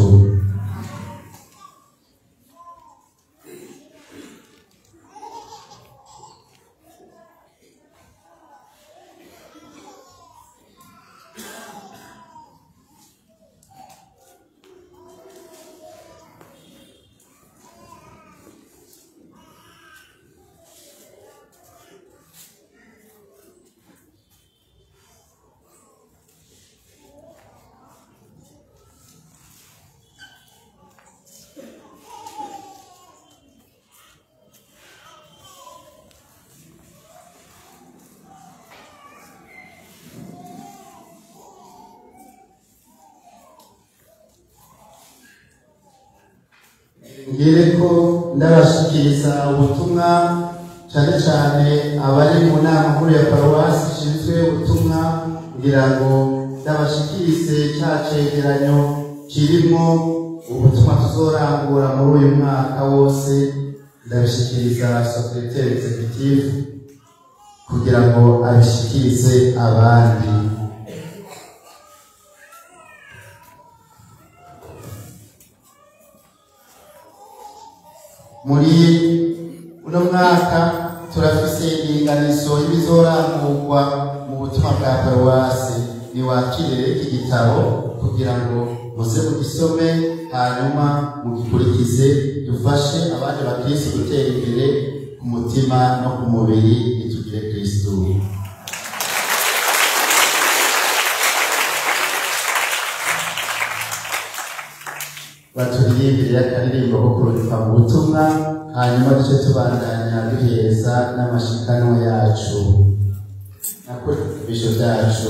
ngere ko ndabashikiriza ubutumwa cyane cyane abari mu nama nkuru ya paruwasi ishinzwe ubutumwa ngira ngo ndabashikirize cya cegeranyo kirimo ubutumwa tuzorangura muri uyu mwaka wose ndabishikiriza sekreteri executive kugira ngo abishikirize abandi muri uno mwaka turafise iringanizo y'ibizorangurwa mu butumwa bwa paruwasi niwakire iki gitabo kugira ngo muze mugisome hanyuma mugikurikize dufashe abandi bakirisi gutera imbere ku mutima no ku mubiri nitugire kristu baturirimbire akaririmbo ko kururika mu butumwa hanyuma duce tubandanya duheza n'amashikanwa yacu nako ibisho byacu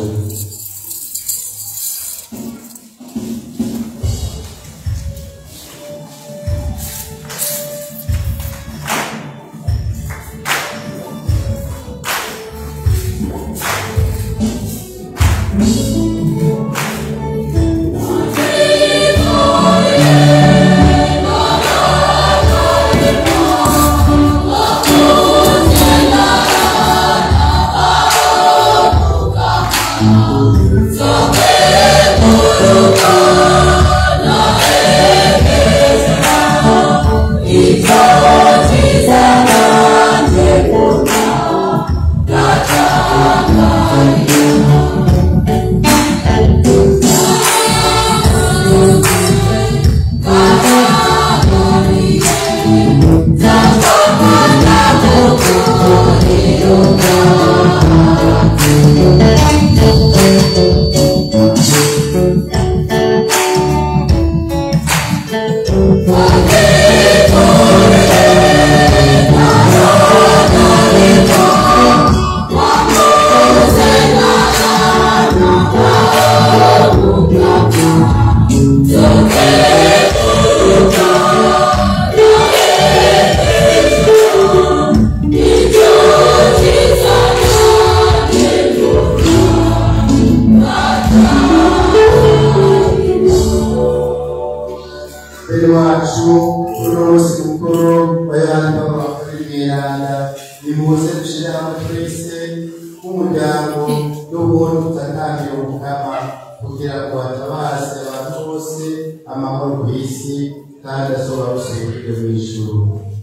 bene wacu uno munsi mukuru wa yohani papa bakuru mweranda nimuze dushyire hamwe twese nk'umuryango n'ubundi tutakambira umukama kugira kugira ngo hatabaze abantu bose amahoro ku isi kandi azoba rusubijwe mu ijuru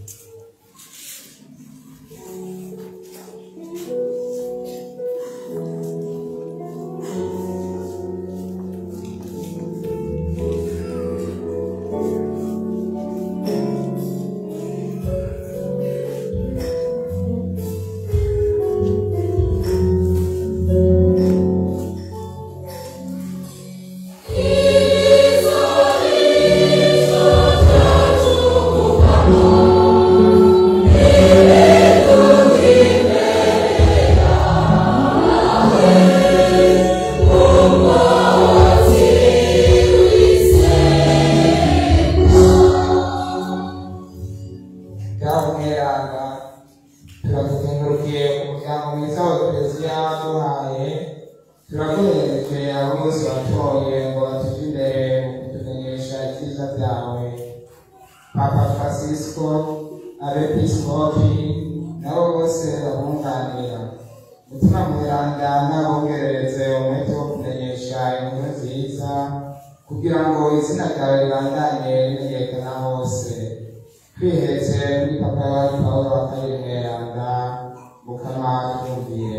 byamweranga turakuzengurukiye umuryango mwiza wa kiliziya duhaye turakunereje abo bose watoye ngo batuje imbere mu kutumenyesha ibyiza byawe papa francisco abepiskopi nabo bose babunganira mutima mweranda n'abongerereze umwete wo kumenyesha inkuru nziza kugira ngo izina ryawe ribandanye rimenyekana hose twihetse kuri papa wacu pawulo wa kabiri mweranda mukama twumvire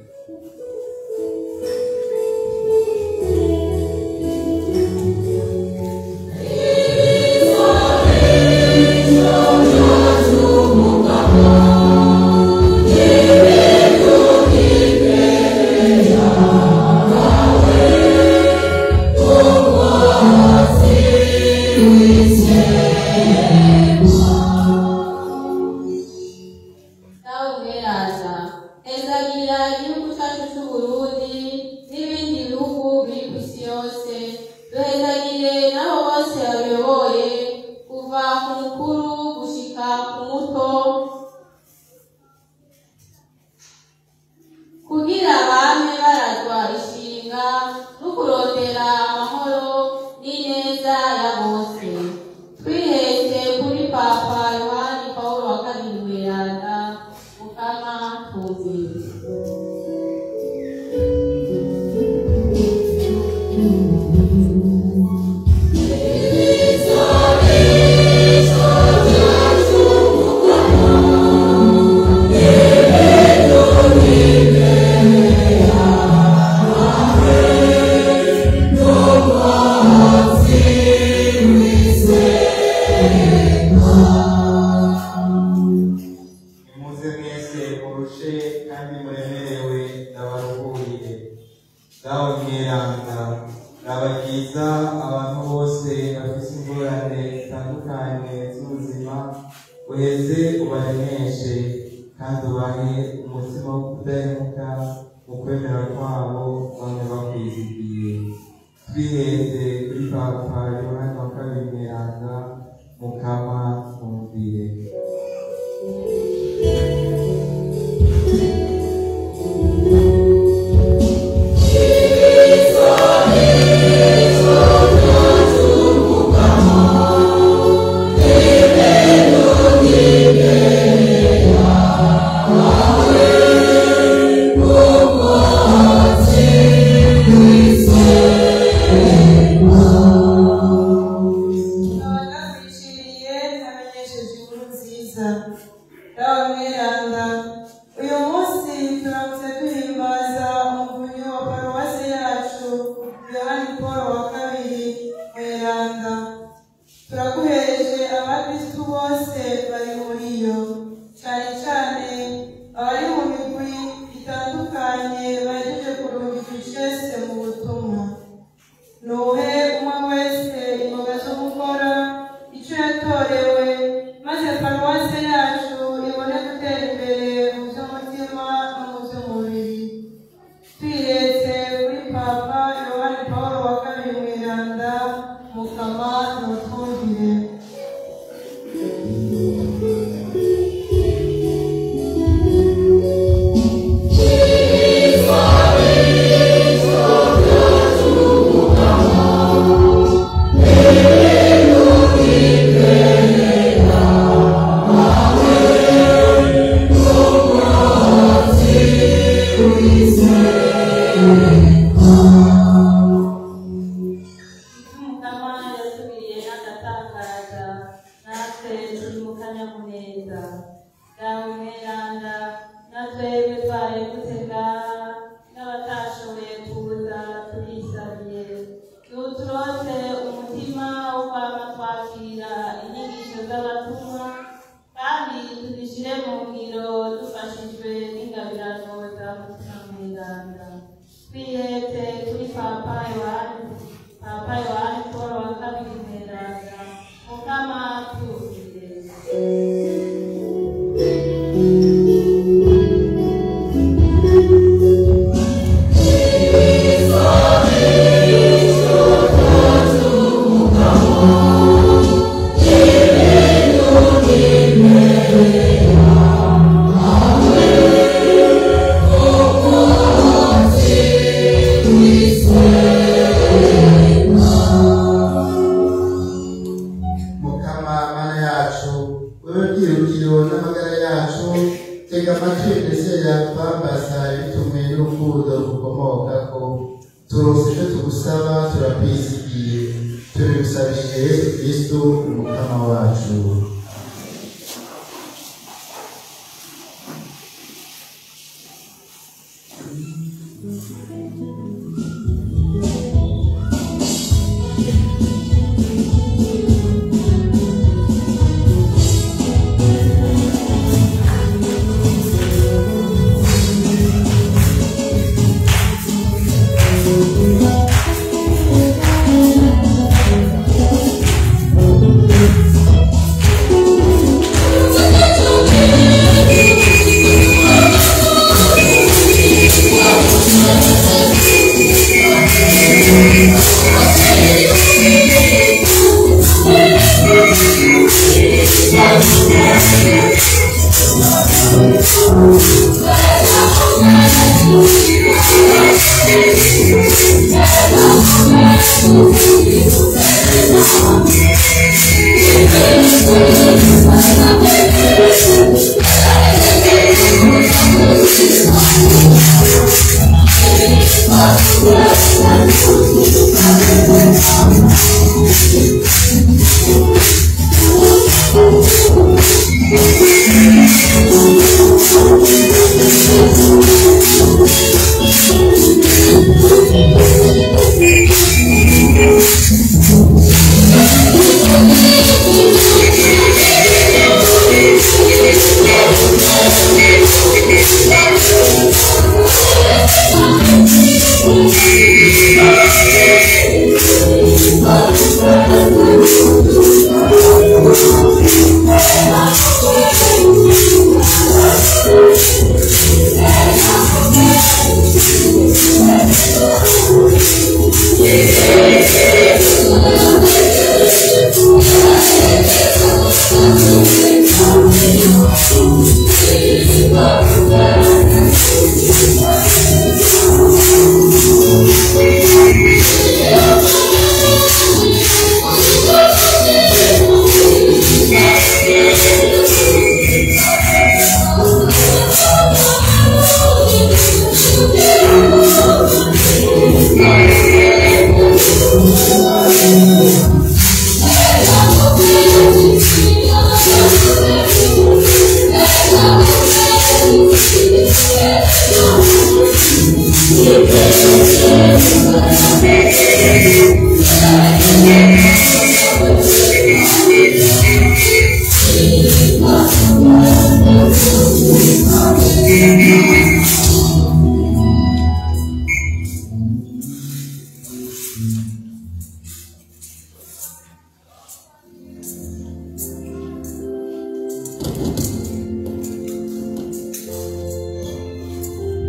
nawe umweraza ezagira igihugu cyacu cy'uburundi n'ibindi bihugu biri ku isi yose duhezagire n'abo bose babiyoboye kuva ku mukuru gushika ku muto kugira bame barazwa ishinga no kurondera amahoro n'ineza ya bose twihetse kuri papa yohani pawulo wa kabiri mweranda mukama twumvire nimuze mwese murushe kandi muremerewe ndabaruhuriye dawe mweranda ndabagiza abantu bose bafite ingorane zitandukanye z'ubuzima uheze ubaremeshe kandi ubahe umutima wo kudahemuka mu kwemera kwabo bamwe bakwizigiye twiheze kuri papa yohani wa kabiri mweranda mukama twumvire abanakwishimiye amenyesheje inkuru nziza dawe mweranda uyu munsi turamutse duhimbaza umuvunyi wa paruwasi yacu yohani paul wa kabiri mweranda turaguhereje abakristu bose bari muri yo cyane cyane abari mu migwi itandukanye bahejeje kurungika icese mu butumwa nuhe umwe wese imboga zo gukora icyo yatorewe maze paruwasi yacu ibone gutera imbere mu by'umutima no mu by'umubiri twiretse kuri papa yohani paul wa kabiri mweranda mukama n'utwumvire mutima mweranda twihete kuri papa yohani papa yohani paul wa kabiri mweranda mukama tuwugire mukama mana yacu wewe bwirukiro n'amagara yacu tega amatwi ndetse yatwambaza ibitumwe n'urukundo rukomokako turose icyo tugusaba turabyizigiye tubigusabije yesu kristu umukama wacu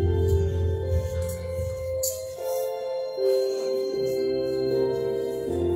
Thank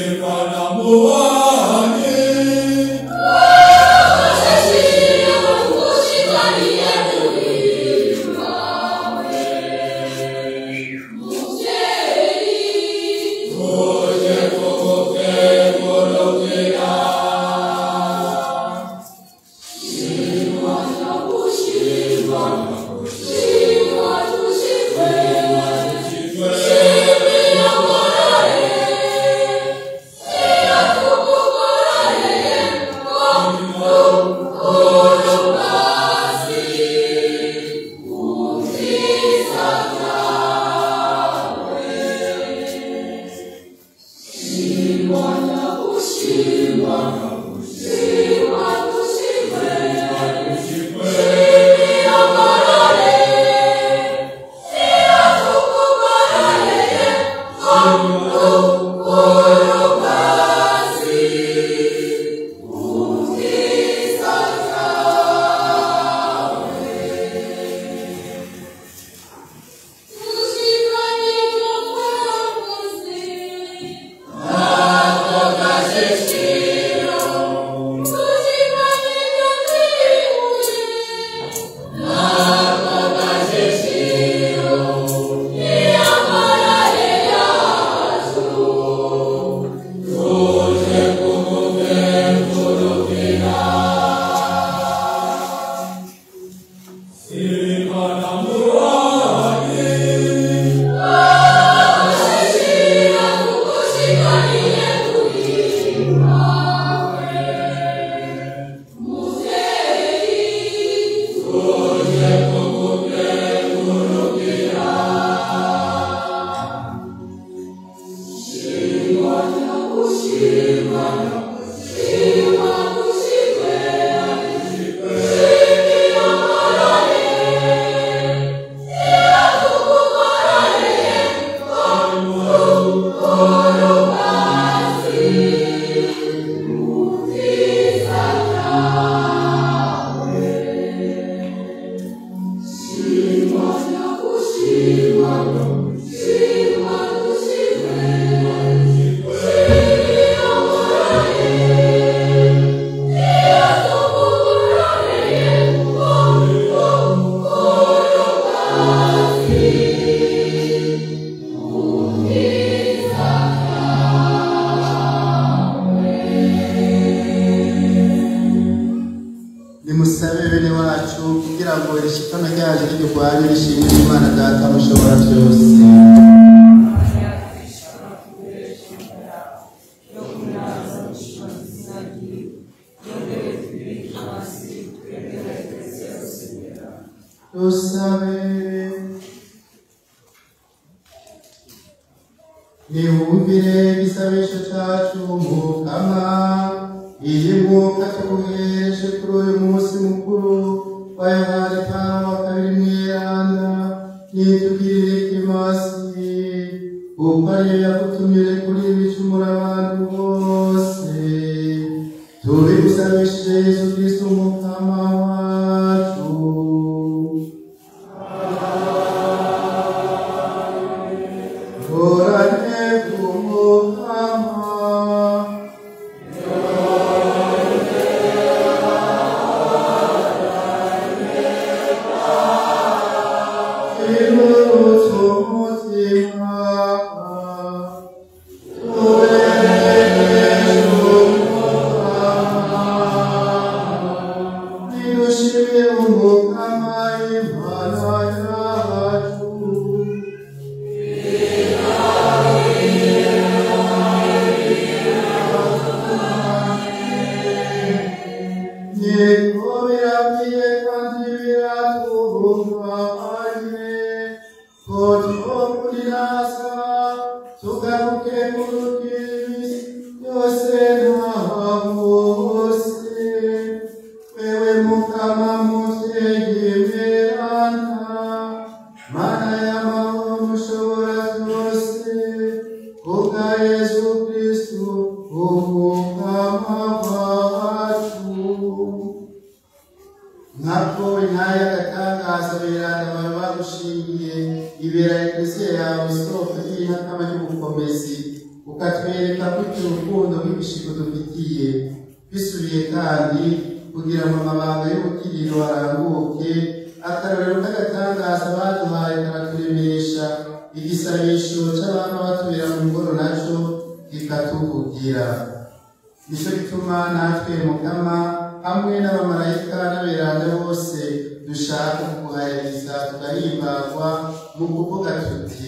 nimusabe bene wacu kugira ngo irishikana ryaje rirwanye rishimire imana data mushobora byose dusabe niwumvire igisabisho cyacu mukama iyi mwuka tuguhereje kuri uyu munsi mukuru wa yohani pawulo wa kabiri mweranda nitugirire ikimasi kuko ariyo yagutumire kuri ibicumura abantu bose tubigusabishije yesu kristo umukama wacu Orane kumukama tugaruke mu rukiri yose ntahabose wewe mukama muvyegemerana mana y'amahoro mushobora byose kubwa yesu kristu umukama wacu nkako intaya y'agatangaza biranda bawe bagushingiye ibera eklesiya yawe isoko ry'intakama ry'ubukomezi ukatwereka gutyo urukundo rw'ibishiko dufitiye bisubiye kandi kugira ngo amabanga y'ubukiriro aranguke akarorero k'agatangaza baduhaye karaturemesha igisabisho c'abana batubera mu ngoro naco kikatuvugira nicyo gituma natwe mugama hamwe n'abamarayika n'aberanda bose dushaka kuguhayiriza tugahimbagwa mu kuvuga tuti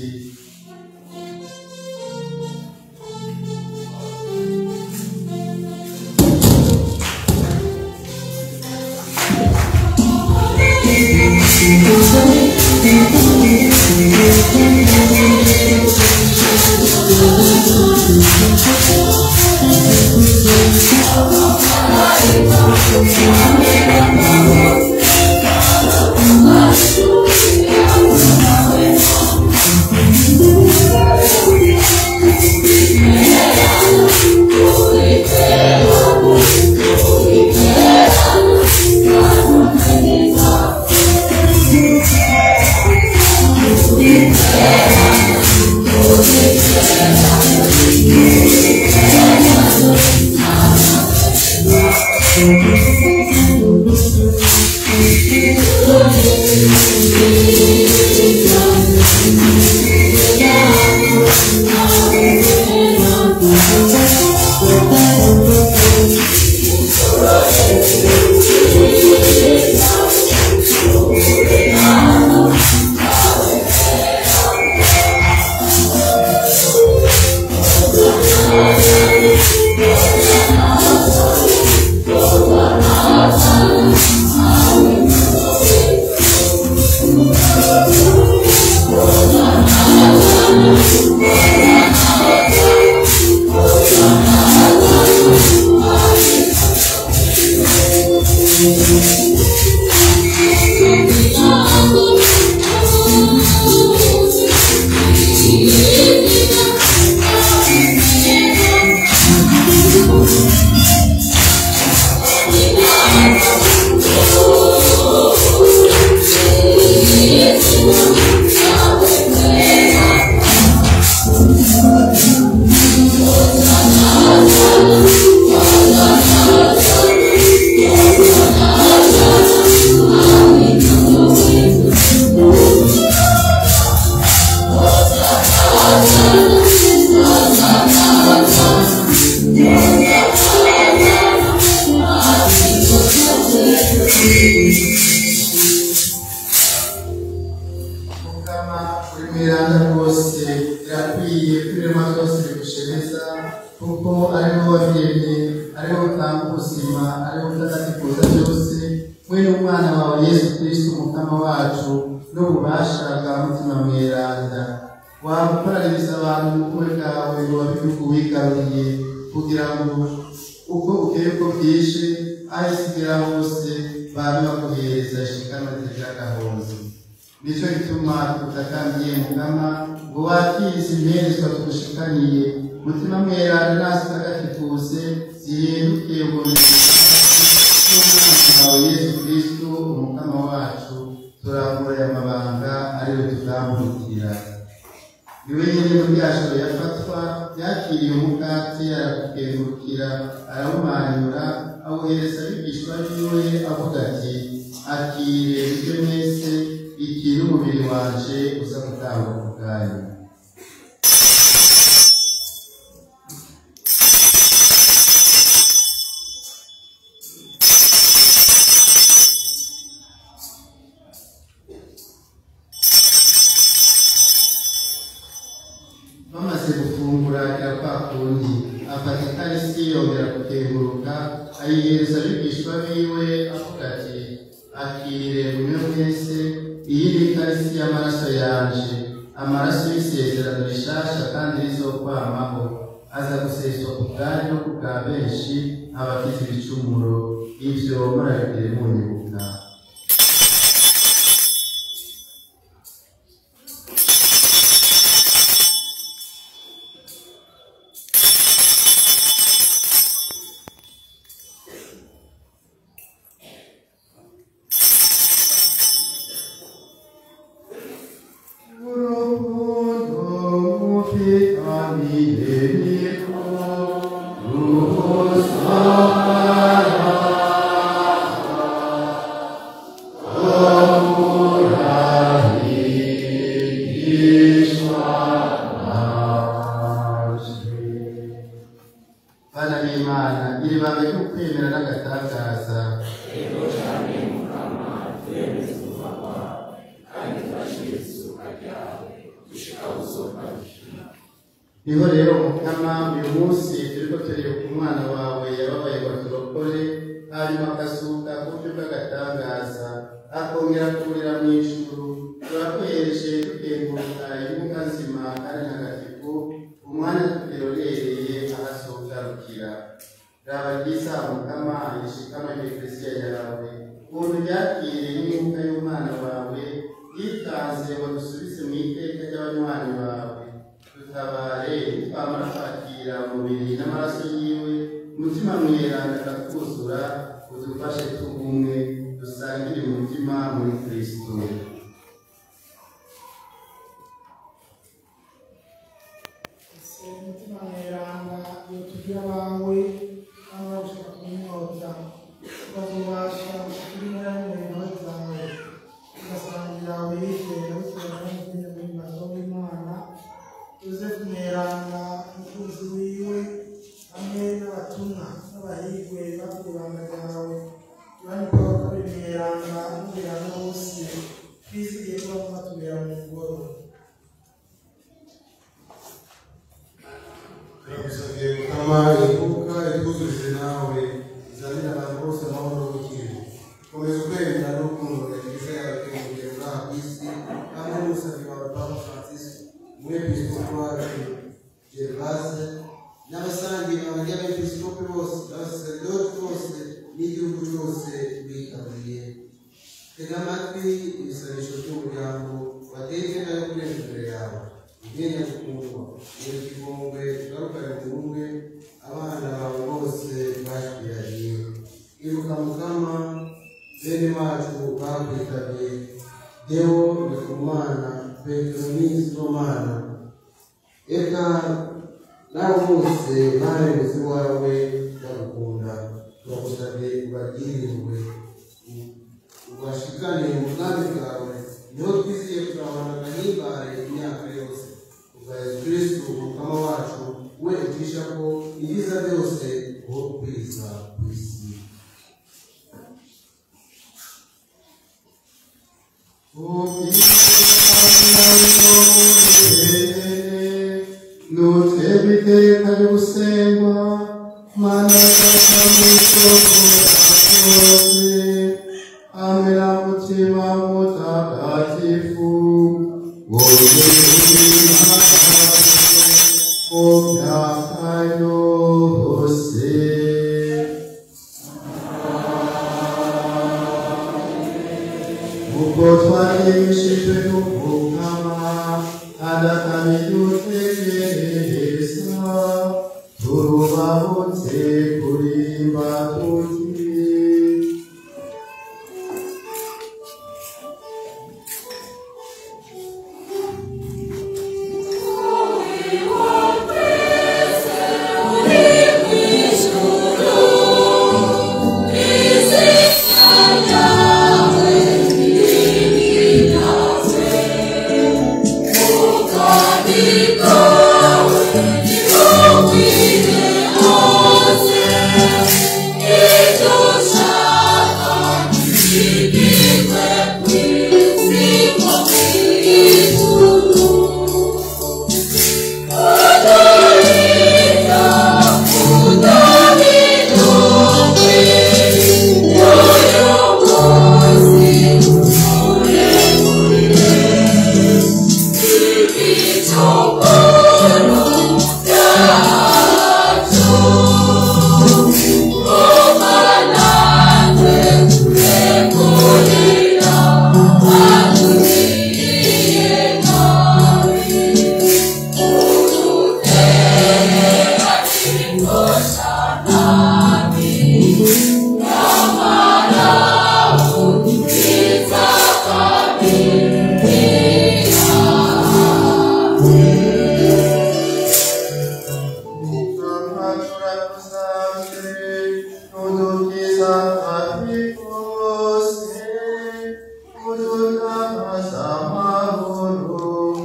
mukama uri miranda rwose irakwiye kwirema byose bigushemeza kuko ariho wabiremye ariho utanga ubuzima ariho utagatifuza byose we n'umwana wawe yesu kristo umukama wacu n'ububasha bwa mutima mweranda wagukoranyiriza abantu mu bukwe bwawe ngo babihugu wigaruriye kugira ngo uko ukeye uko bwije aho isi igera hose babe baguhereza ishikanwa ritagira agahozo nicyo gituma tugutakambiye mugama ngo wakirize imperezwa tugushikaniye mutima mweranda nasi utagatifuze zihinduke n'umwana wawe yesu kristo umukama wacu turambura aya mabanga ariwe tuzamurikira niwe nyine mu byashoro yafatwa yakiriye umukati arakugengurukira arawumanyura awuhereza abigishwa biwe avuga ati akire ibyo mwese iki n'umubiri wanje uza gutanga ku bwanyu bamaze gufungura kwa kundi afata ikarisi yongera kukenguruka ayihereza abigishwa biwe avuga ati akire umwe wese iyi ni ikarisi y'amaraso yanje amaraso y'isezerano rishasha kandi rizokwamaho aza guseswa ku bwanyu no ku bwa benshi abagize ibicumuro ibyo murabigire munyibuka urukundo mufitaniye ni bana b'imana iri banga ry'ukwemera n'agatangaza niho rero mukama uyu munsi turiko turibuka umwana wawe yababaye ngo turokore hanyuma akasuka ku buryo bw'agatangaza akongera kurira mu ijuru turakwereje dukenguruka imbuga nzima kandi ntagatifu umwanya tutirorereye ahasogarukira raba ryiza mukama ishikama eklesiya yawe ukuntu ryakire n'imbuga y'umwana wawe yitanze ngo dusubize mu iteka ry'abanywanyi bawe dutabare twamara kwakira umubiri n'amaraso yiwe umutima mweranda akakuzura udufashe tubumwe dusangire umutima muri kristo ese umutima mweranda iyo tugira abawe kandi bagushaka kunyota ukazubasha gushikira imibare zawe ugasangira wizera bitewe n'ubwenge bw'imbazo w'imana yosefu mweranda umukunzi wiwe hamwe n'abatumwa n'abahigwe bavuye ibanga ryawe yohani paul kabiri mweranda n'umubirana bose twizigiye kuba mubatubera mu ngoro turagusabiye mukama ivuka itwuzurize nawe izanira abantu bose amahoro n'ubukire komeza ukwemera n'urukundo rwiza yawe kwiyongera ngaha ku isi hamwe n'umusazi wawe papa francis umwepiskopi wacu gervase n'abasangiye abandi abepiskopi bose n'abasaserdoti bose n'igihugu cyose bitabiriye tega amatwi ibisabisho by'umuryango wateke nayo kurenza imbere yawe ubwenge gukundwa iyo kigongwe ugarukane mu bumwe abana bawe bose bashwiraniye ibuka mukama bene wacu bakwitabye deo ndikumana petero n'isomana eka nabo bose barenze iwawe bagukunda turagusabye ubabwirirwe ubashikane mu bwami bwawe niho twiziye kurabana agahimbare imyaka yose ubwa yesu kristu umukama wacu we ucisha ko ibyiza byose uho kwiza ku isi nutwebwe iteka ry'ugusengwa mana kose amera mutima mutagatifu wowe mu myaka yose ubwo twaremeshejwe n'umukama adakamidutegereza turubahutse kurimba tuti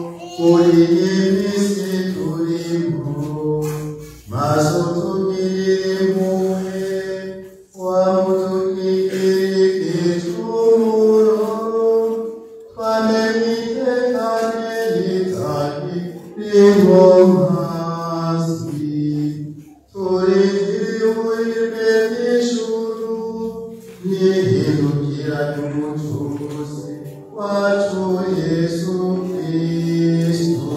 Uri imisi turimo maso tugire turindiriye ubuhirwe bw'ijuru n'ihindukira ry'umucunguzi wacu yesu kristu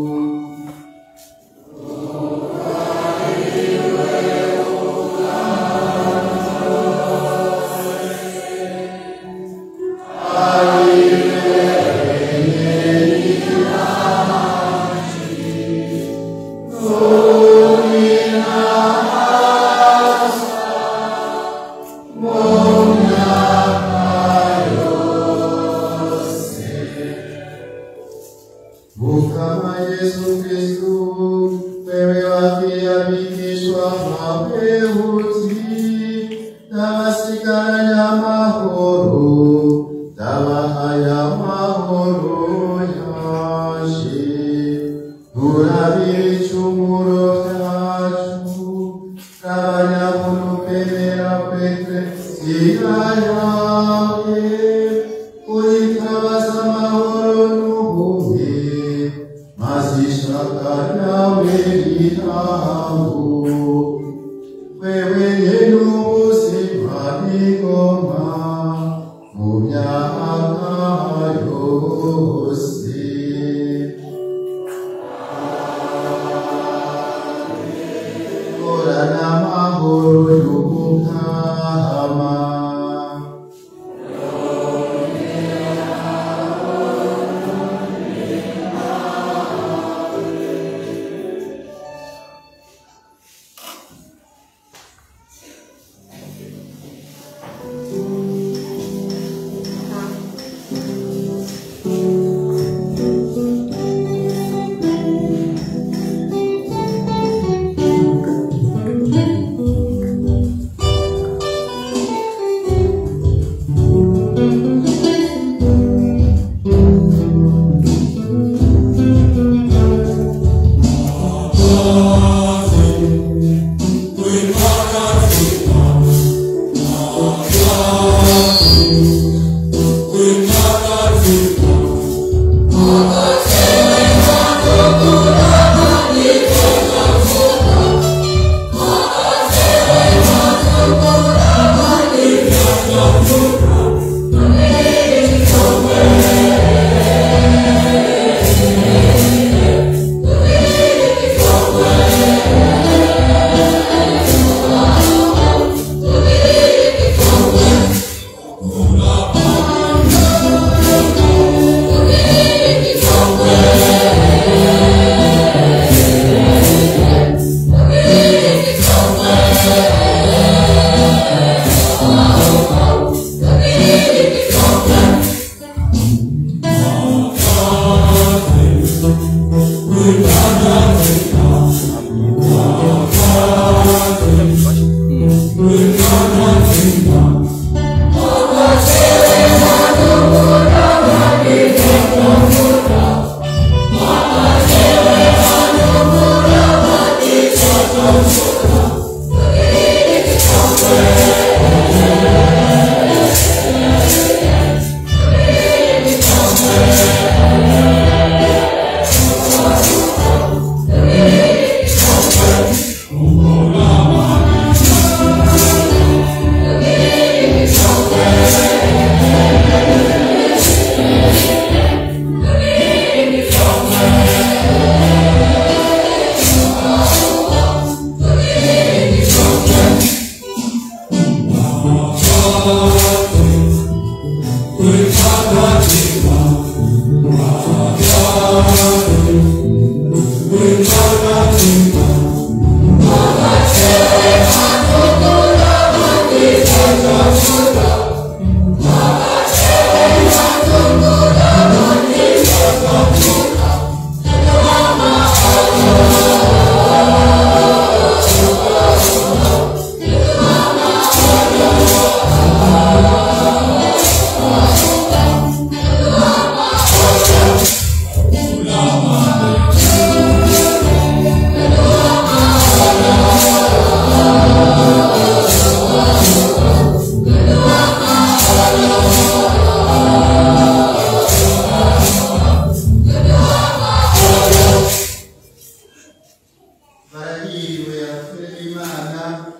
Mukama Yesu Kristu, wewe wakia bikishwa mabehuti, tawasikaranya mahoro, tawahaya mahoro yashi. Turabira icumuro vyacu, n'abanyabunukemera kwetwe zina yawe, uyitabaza amahoro n'ubuhe, maze ishaka ryawe ritambu. Wewe nyene ubuzima n'ingoma, mu myaka yose. Horana amahoro y'ubukama.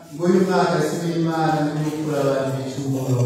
ngo uyu mwaka si w'imana n'ugukura abantu ibicumuro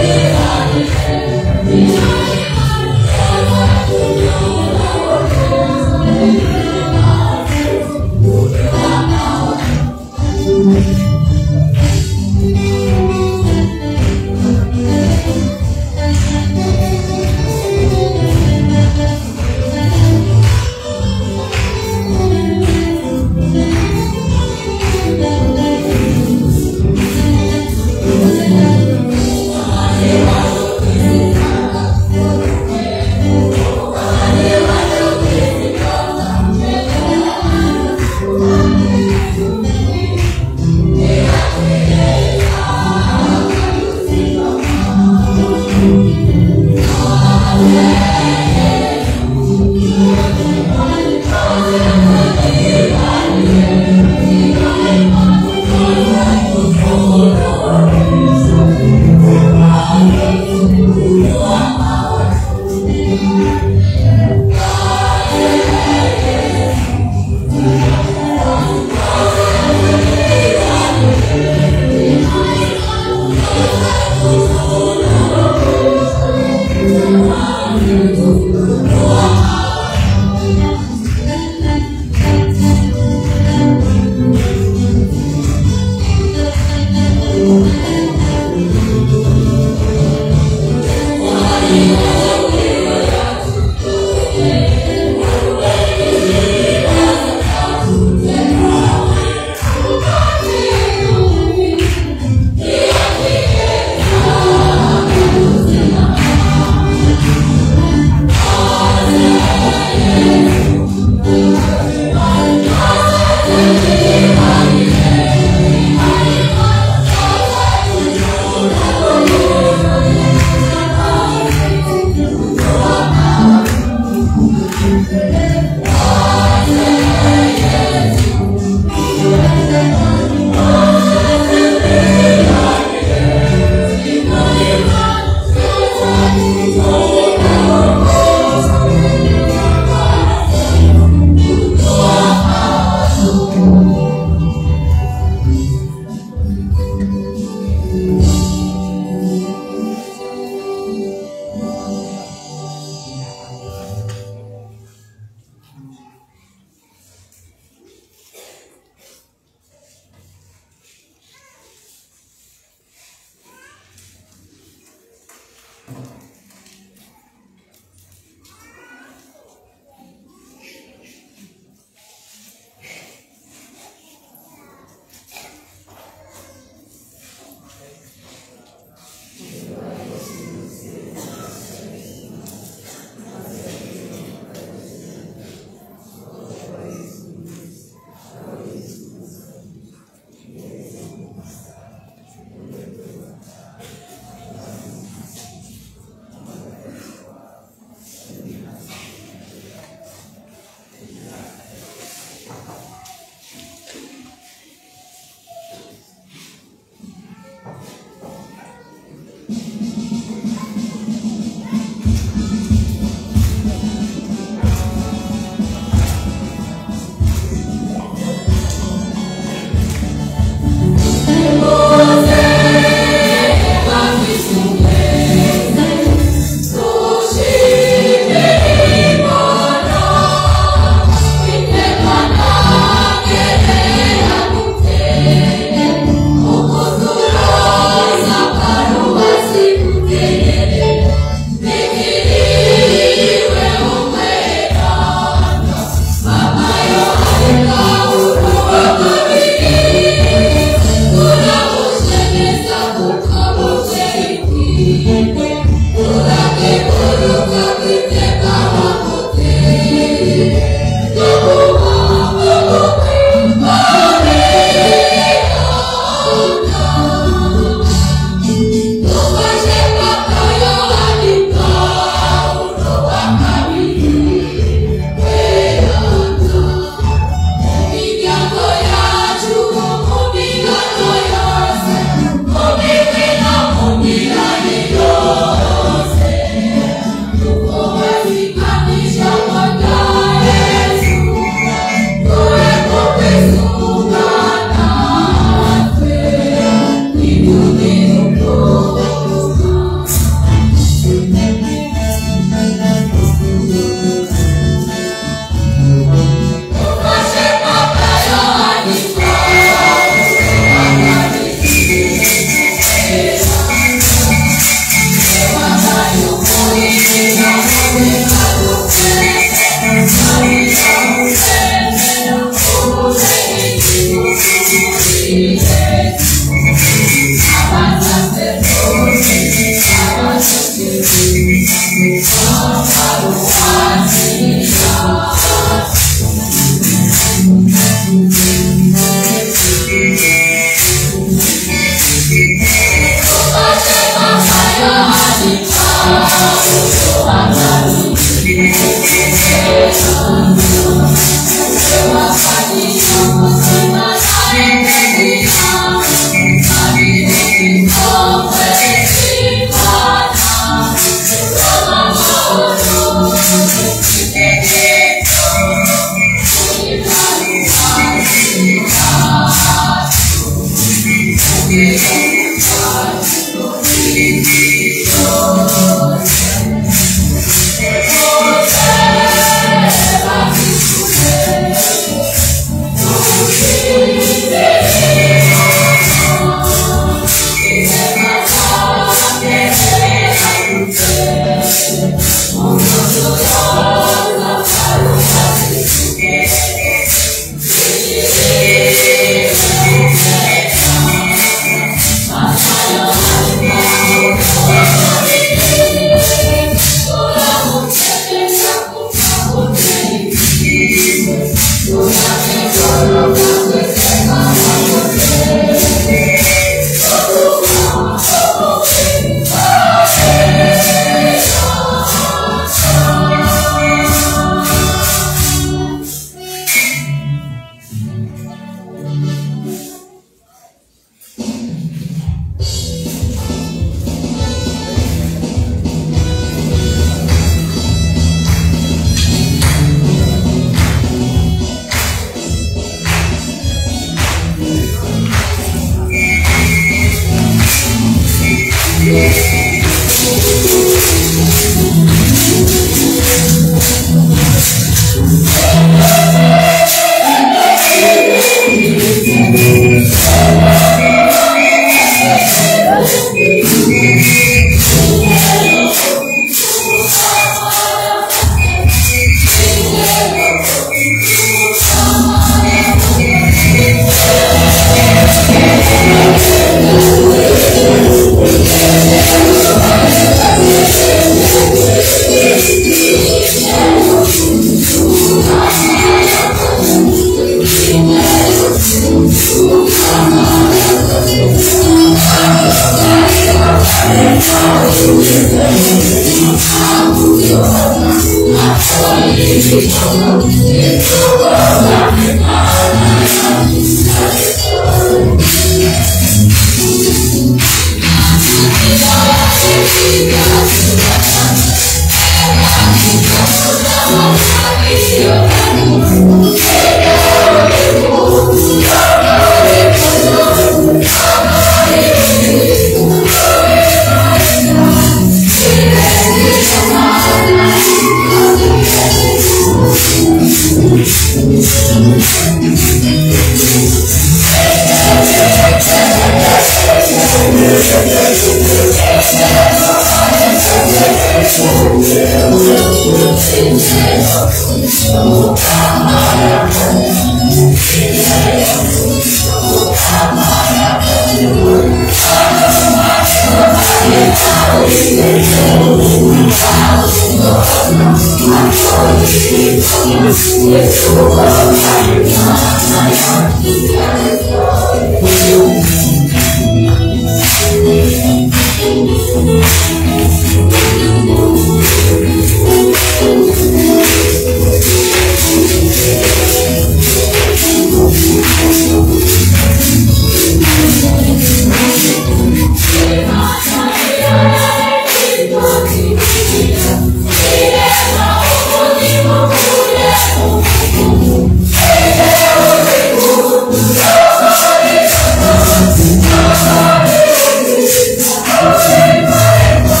Thank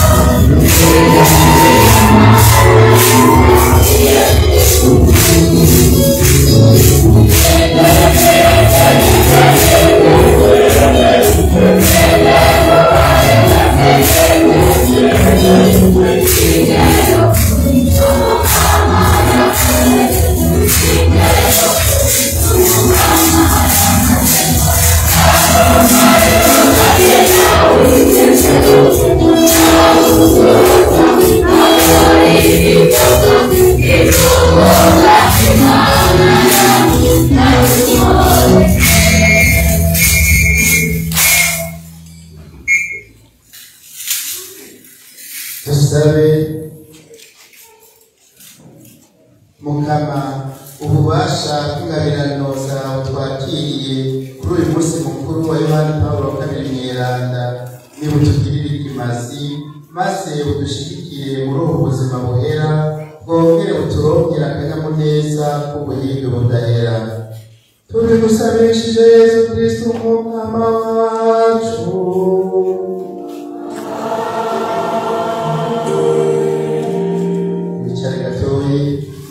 dusabe mukama ububasha bw'ingabirano zawe twakiriye kuri uyu munsi mukuru wa yohani pawulo wa kabiri mweranda nibutugirire ikimazi maze udushigikire muri ubu buzima buhera bwongere buturongere akanyamuneza k'ubuhinde budahera tubigusabishije yesu kristo umwama wacu wicare gatoyi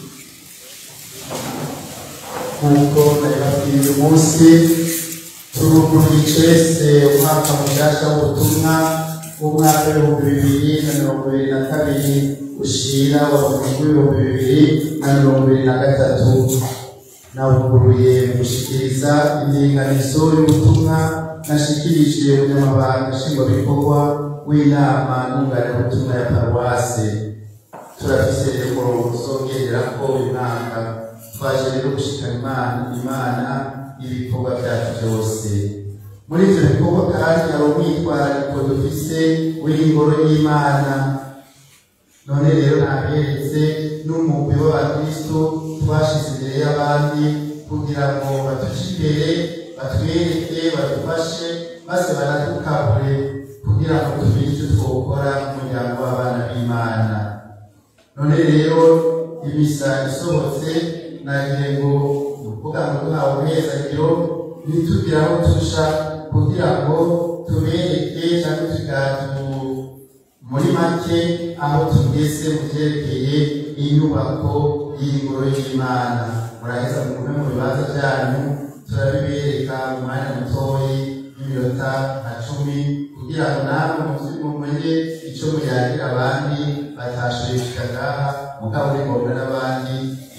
nk'uko nabibabwiye uyu munsi turuguruye icese umwaka mushasha w'ubutumwa w'umwaka w'ibihumbi bibiri na mirongo ibiri na kabiri ushira w'ibihumbi bibiri na mirongo ibiri na gatatu nawuguruye mu gushikiriza indinganizo y'ubutumwa nashikirije umunyamabanga nshingwabikorwa w'inama n'unganibutumwa ya paruwase turafise rero umurongo uzongerera ko uyu mwaka twaje rero gushikana imana imana ibikorwa byacu byose muri ivyo bikorwa kandi hari umwitwarariko dufise w'ingoro y'imana none rero naberetse n'umugwi w'abakristo twashize imbere y'abandi kugira ngo batuje imbere batwereke badufashe maze banadukabure kugira ngo tumenye icyo twokora nk'umuryango w'abana b'imana none rero imisa isohotse nagiye ngo uvuga ngo duhawe umunezero ntitugira aho tuja kugira ngo tubereke cyangwa tugatu muri make aho tugeze mu byerekeye inyubako y'ingoro y'imana muraheza mugume mu bibanza byanyu turabibereka mu mwanya mutoyi y'iminota nka cumi kugira ngo namwe muzi mumenye icyo muyagira abandi batashoboye gushika ngaha mugabo uri ngombwa n'abandi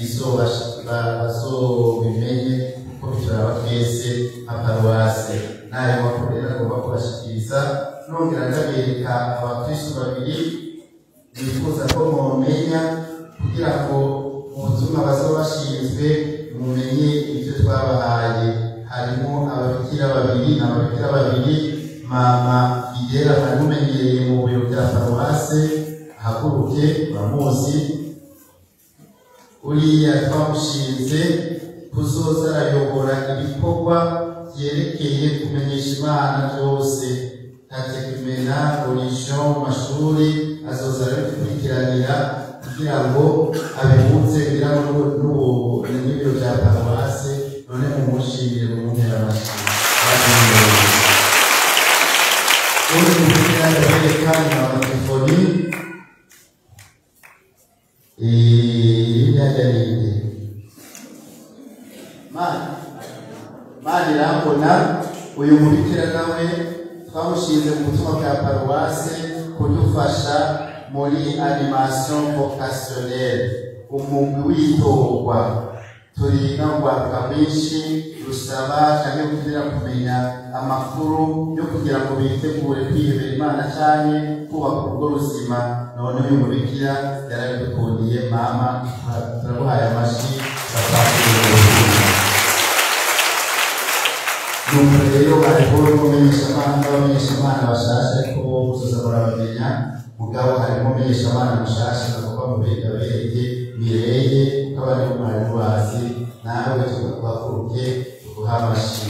bazobimenye kuko bituraba twese nka paruwase n'ayo makuru rero agomba kubashikiriza nongera ndabereka abakristu babiri bifuza ko mumenya kugira ngo mu butumwa bazaba bashinzwe mumenye ibyo twabahaye harimo ababikira babiri ababikira babiri mama igera mwari mumenyereye mu biro bya paruwase ahaguruke uramuzi uriya twamushinze kuzoza arayobora ibikorwa byerekeye kumenyesha imana byose ntatekimena religion mu mashuri azoza arabikurikiranira kugira ngo abihuze kugira ngo n'ibiro bya paruwase none mumushimire mu ntera amashuri undi mutumira ndabereka ni amatelefoni imyanya ninde mana mana irambona uyu mubikira nawe twamushinze mu butumwa bwa paruwase kudufasha muri animation vocationnelle umugwi w'itorwa turiga ngwaruka rwinshi rusaba cyangwa kugira kumenya amakuru yo kugira ngo bitegure kwihebera imana cyane kubaka urugo ruzima none uyu mubikira yarabidukundiye mama turaguhaye amashyi nuko rero hariho n'umumenyeshamana n'abamenyeshamana bashasha ariko bo gusoza murabamenya mugabo harimo umumenyeshamana mushasha nakuba mu biga bereye mireye nk'abandi bo mwari mubazi nawe tugakuruke tuguha amashyi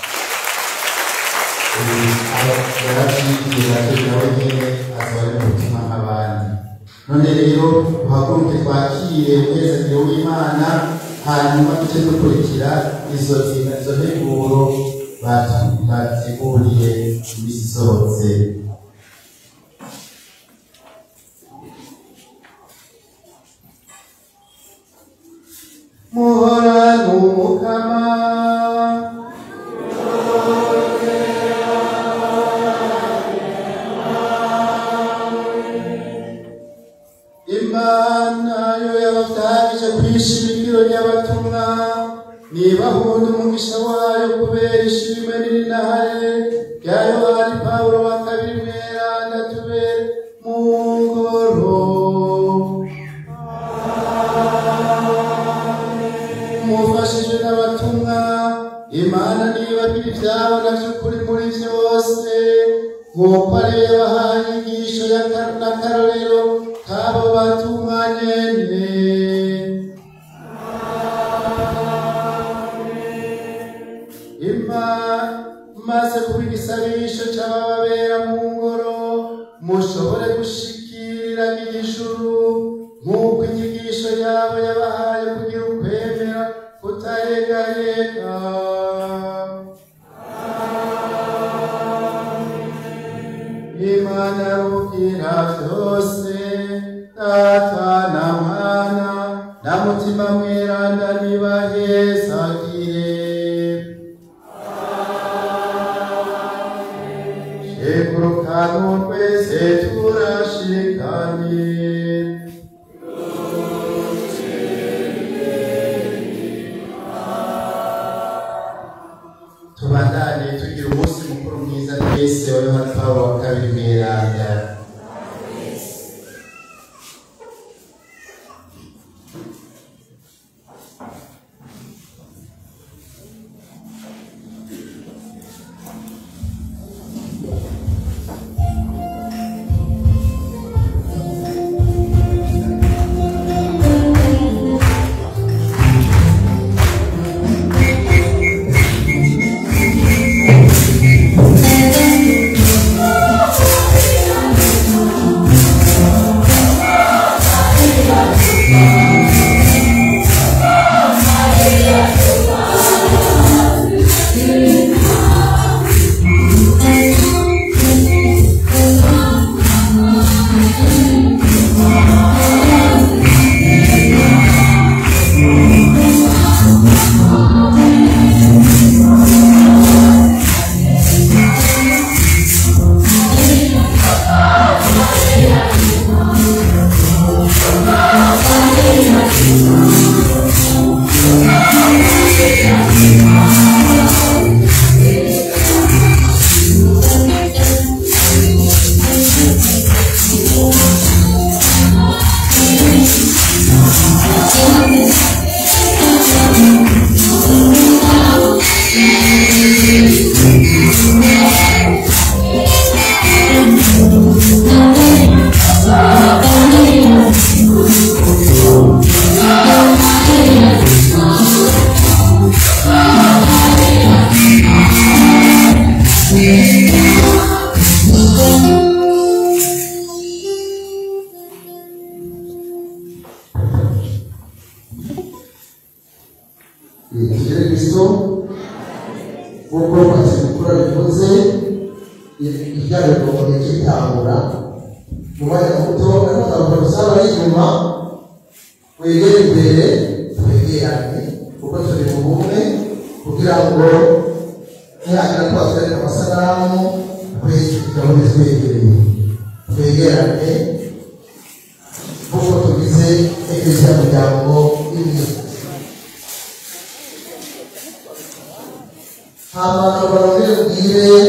yarabyigiye ati nawe nyine azaba ari mu butumwa nk'abandi none rero uhaguruke twakire umunezero w'imana hanyuma tujye dukurikira izo izo nteguro bateguriye iminsi isohotse muhora n'umukama imana yo yabatangije kwishimikiro ry'abatumwa niba hunda umugisha wayo kubera ishimwe n'inahare rya yohani pawulo wa kabiri mweranda tube mu ngoro mufashijwe n'abatumwa imana nibagira ibyabo na by'ukuri muri byose nk'uko ariyo yabahaye inyigisho y'akarorero ka batumanyene ima maze kuba igisabisho c'abababera mu ngoro mushobore gushikira igishuru nk'uko inyigisho yabo yabahaye kugira ukwemera kutayegayega imana rugira vyose data na mwana na mutima mweranda nibahezagire shegurukanu twese turashikanye tubandanye tugira umunsi mukuru mwiza twese wa yohani pawulo wa kabiri mweranda tugere kristo nk'uko kwakira mukuru bivuze ibyaremwe mu gihe cy'itangura mu mwanya muto ariko twavuga gusaba ari inyuma wegere imbere twegerane kuko turi mu bumwe kugira ngo nihagira twatwereka amasanamu twese tugabane twegereye twegerane nk'uko tugize ekleziya muryango imwe hama barongere ubwire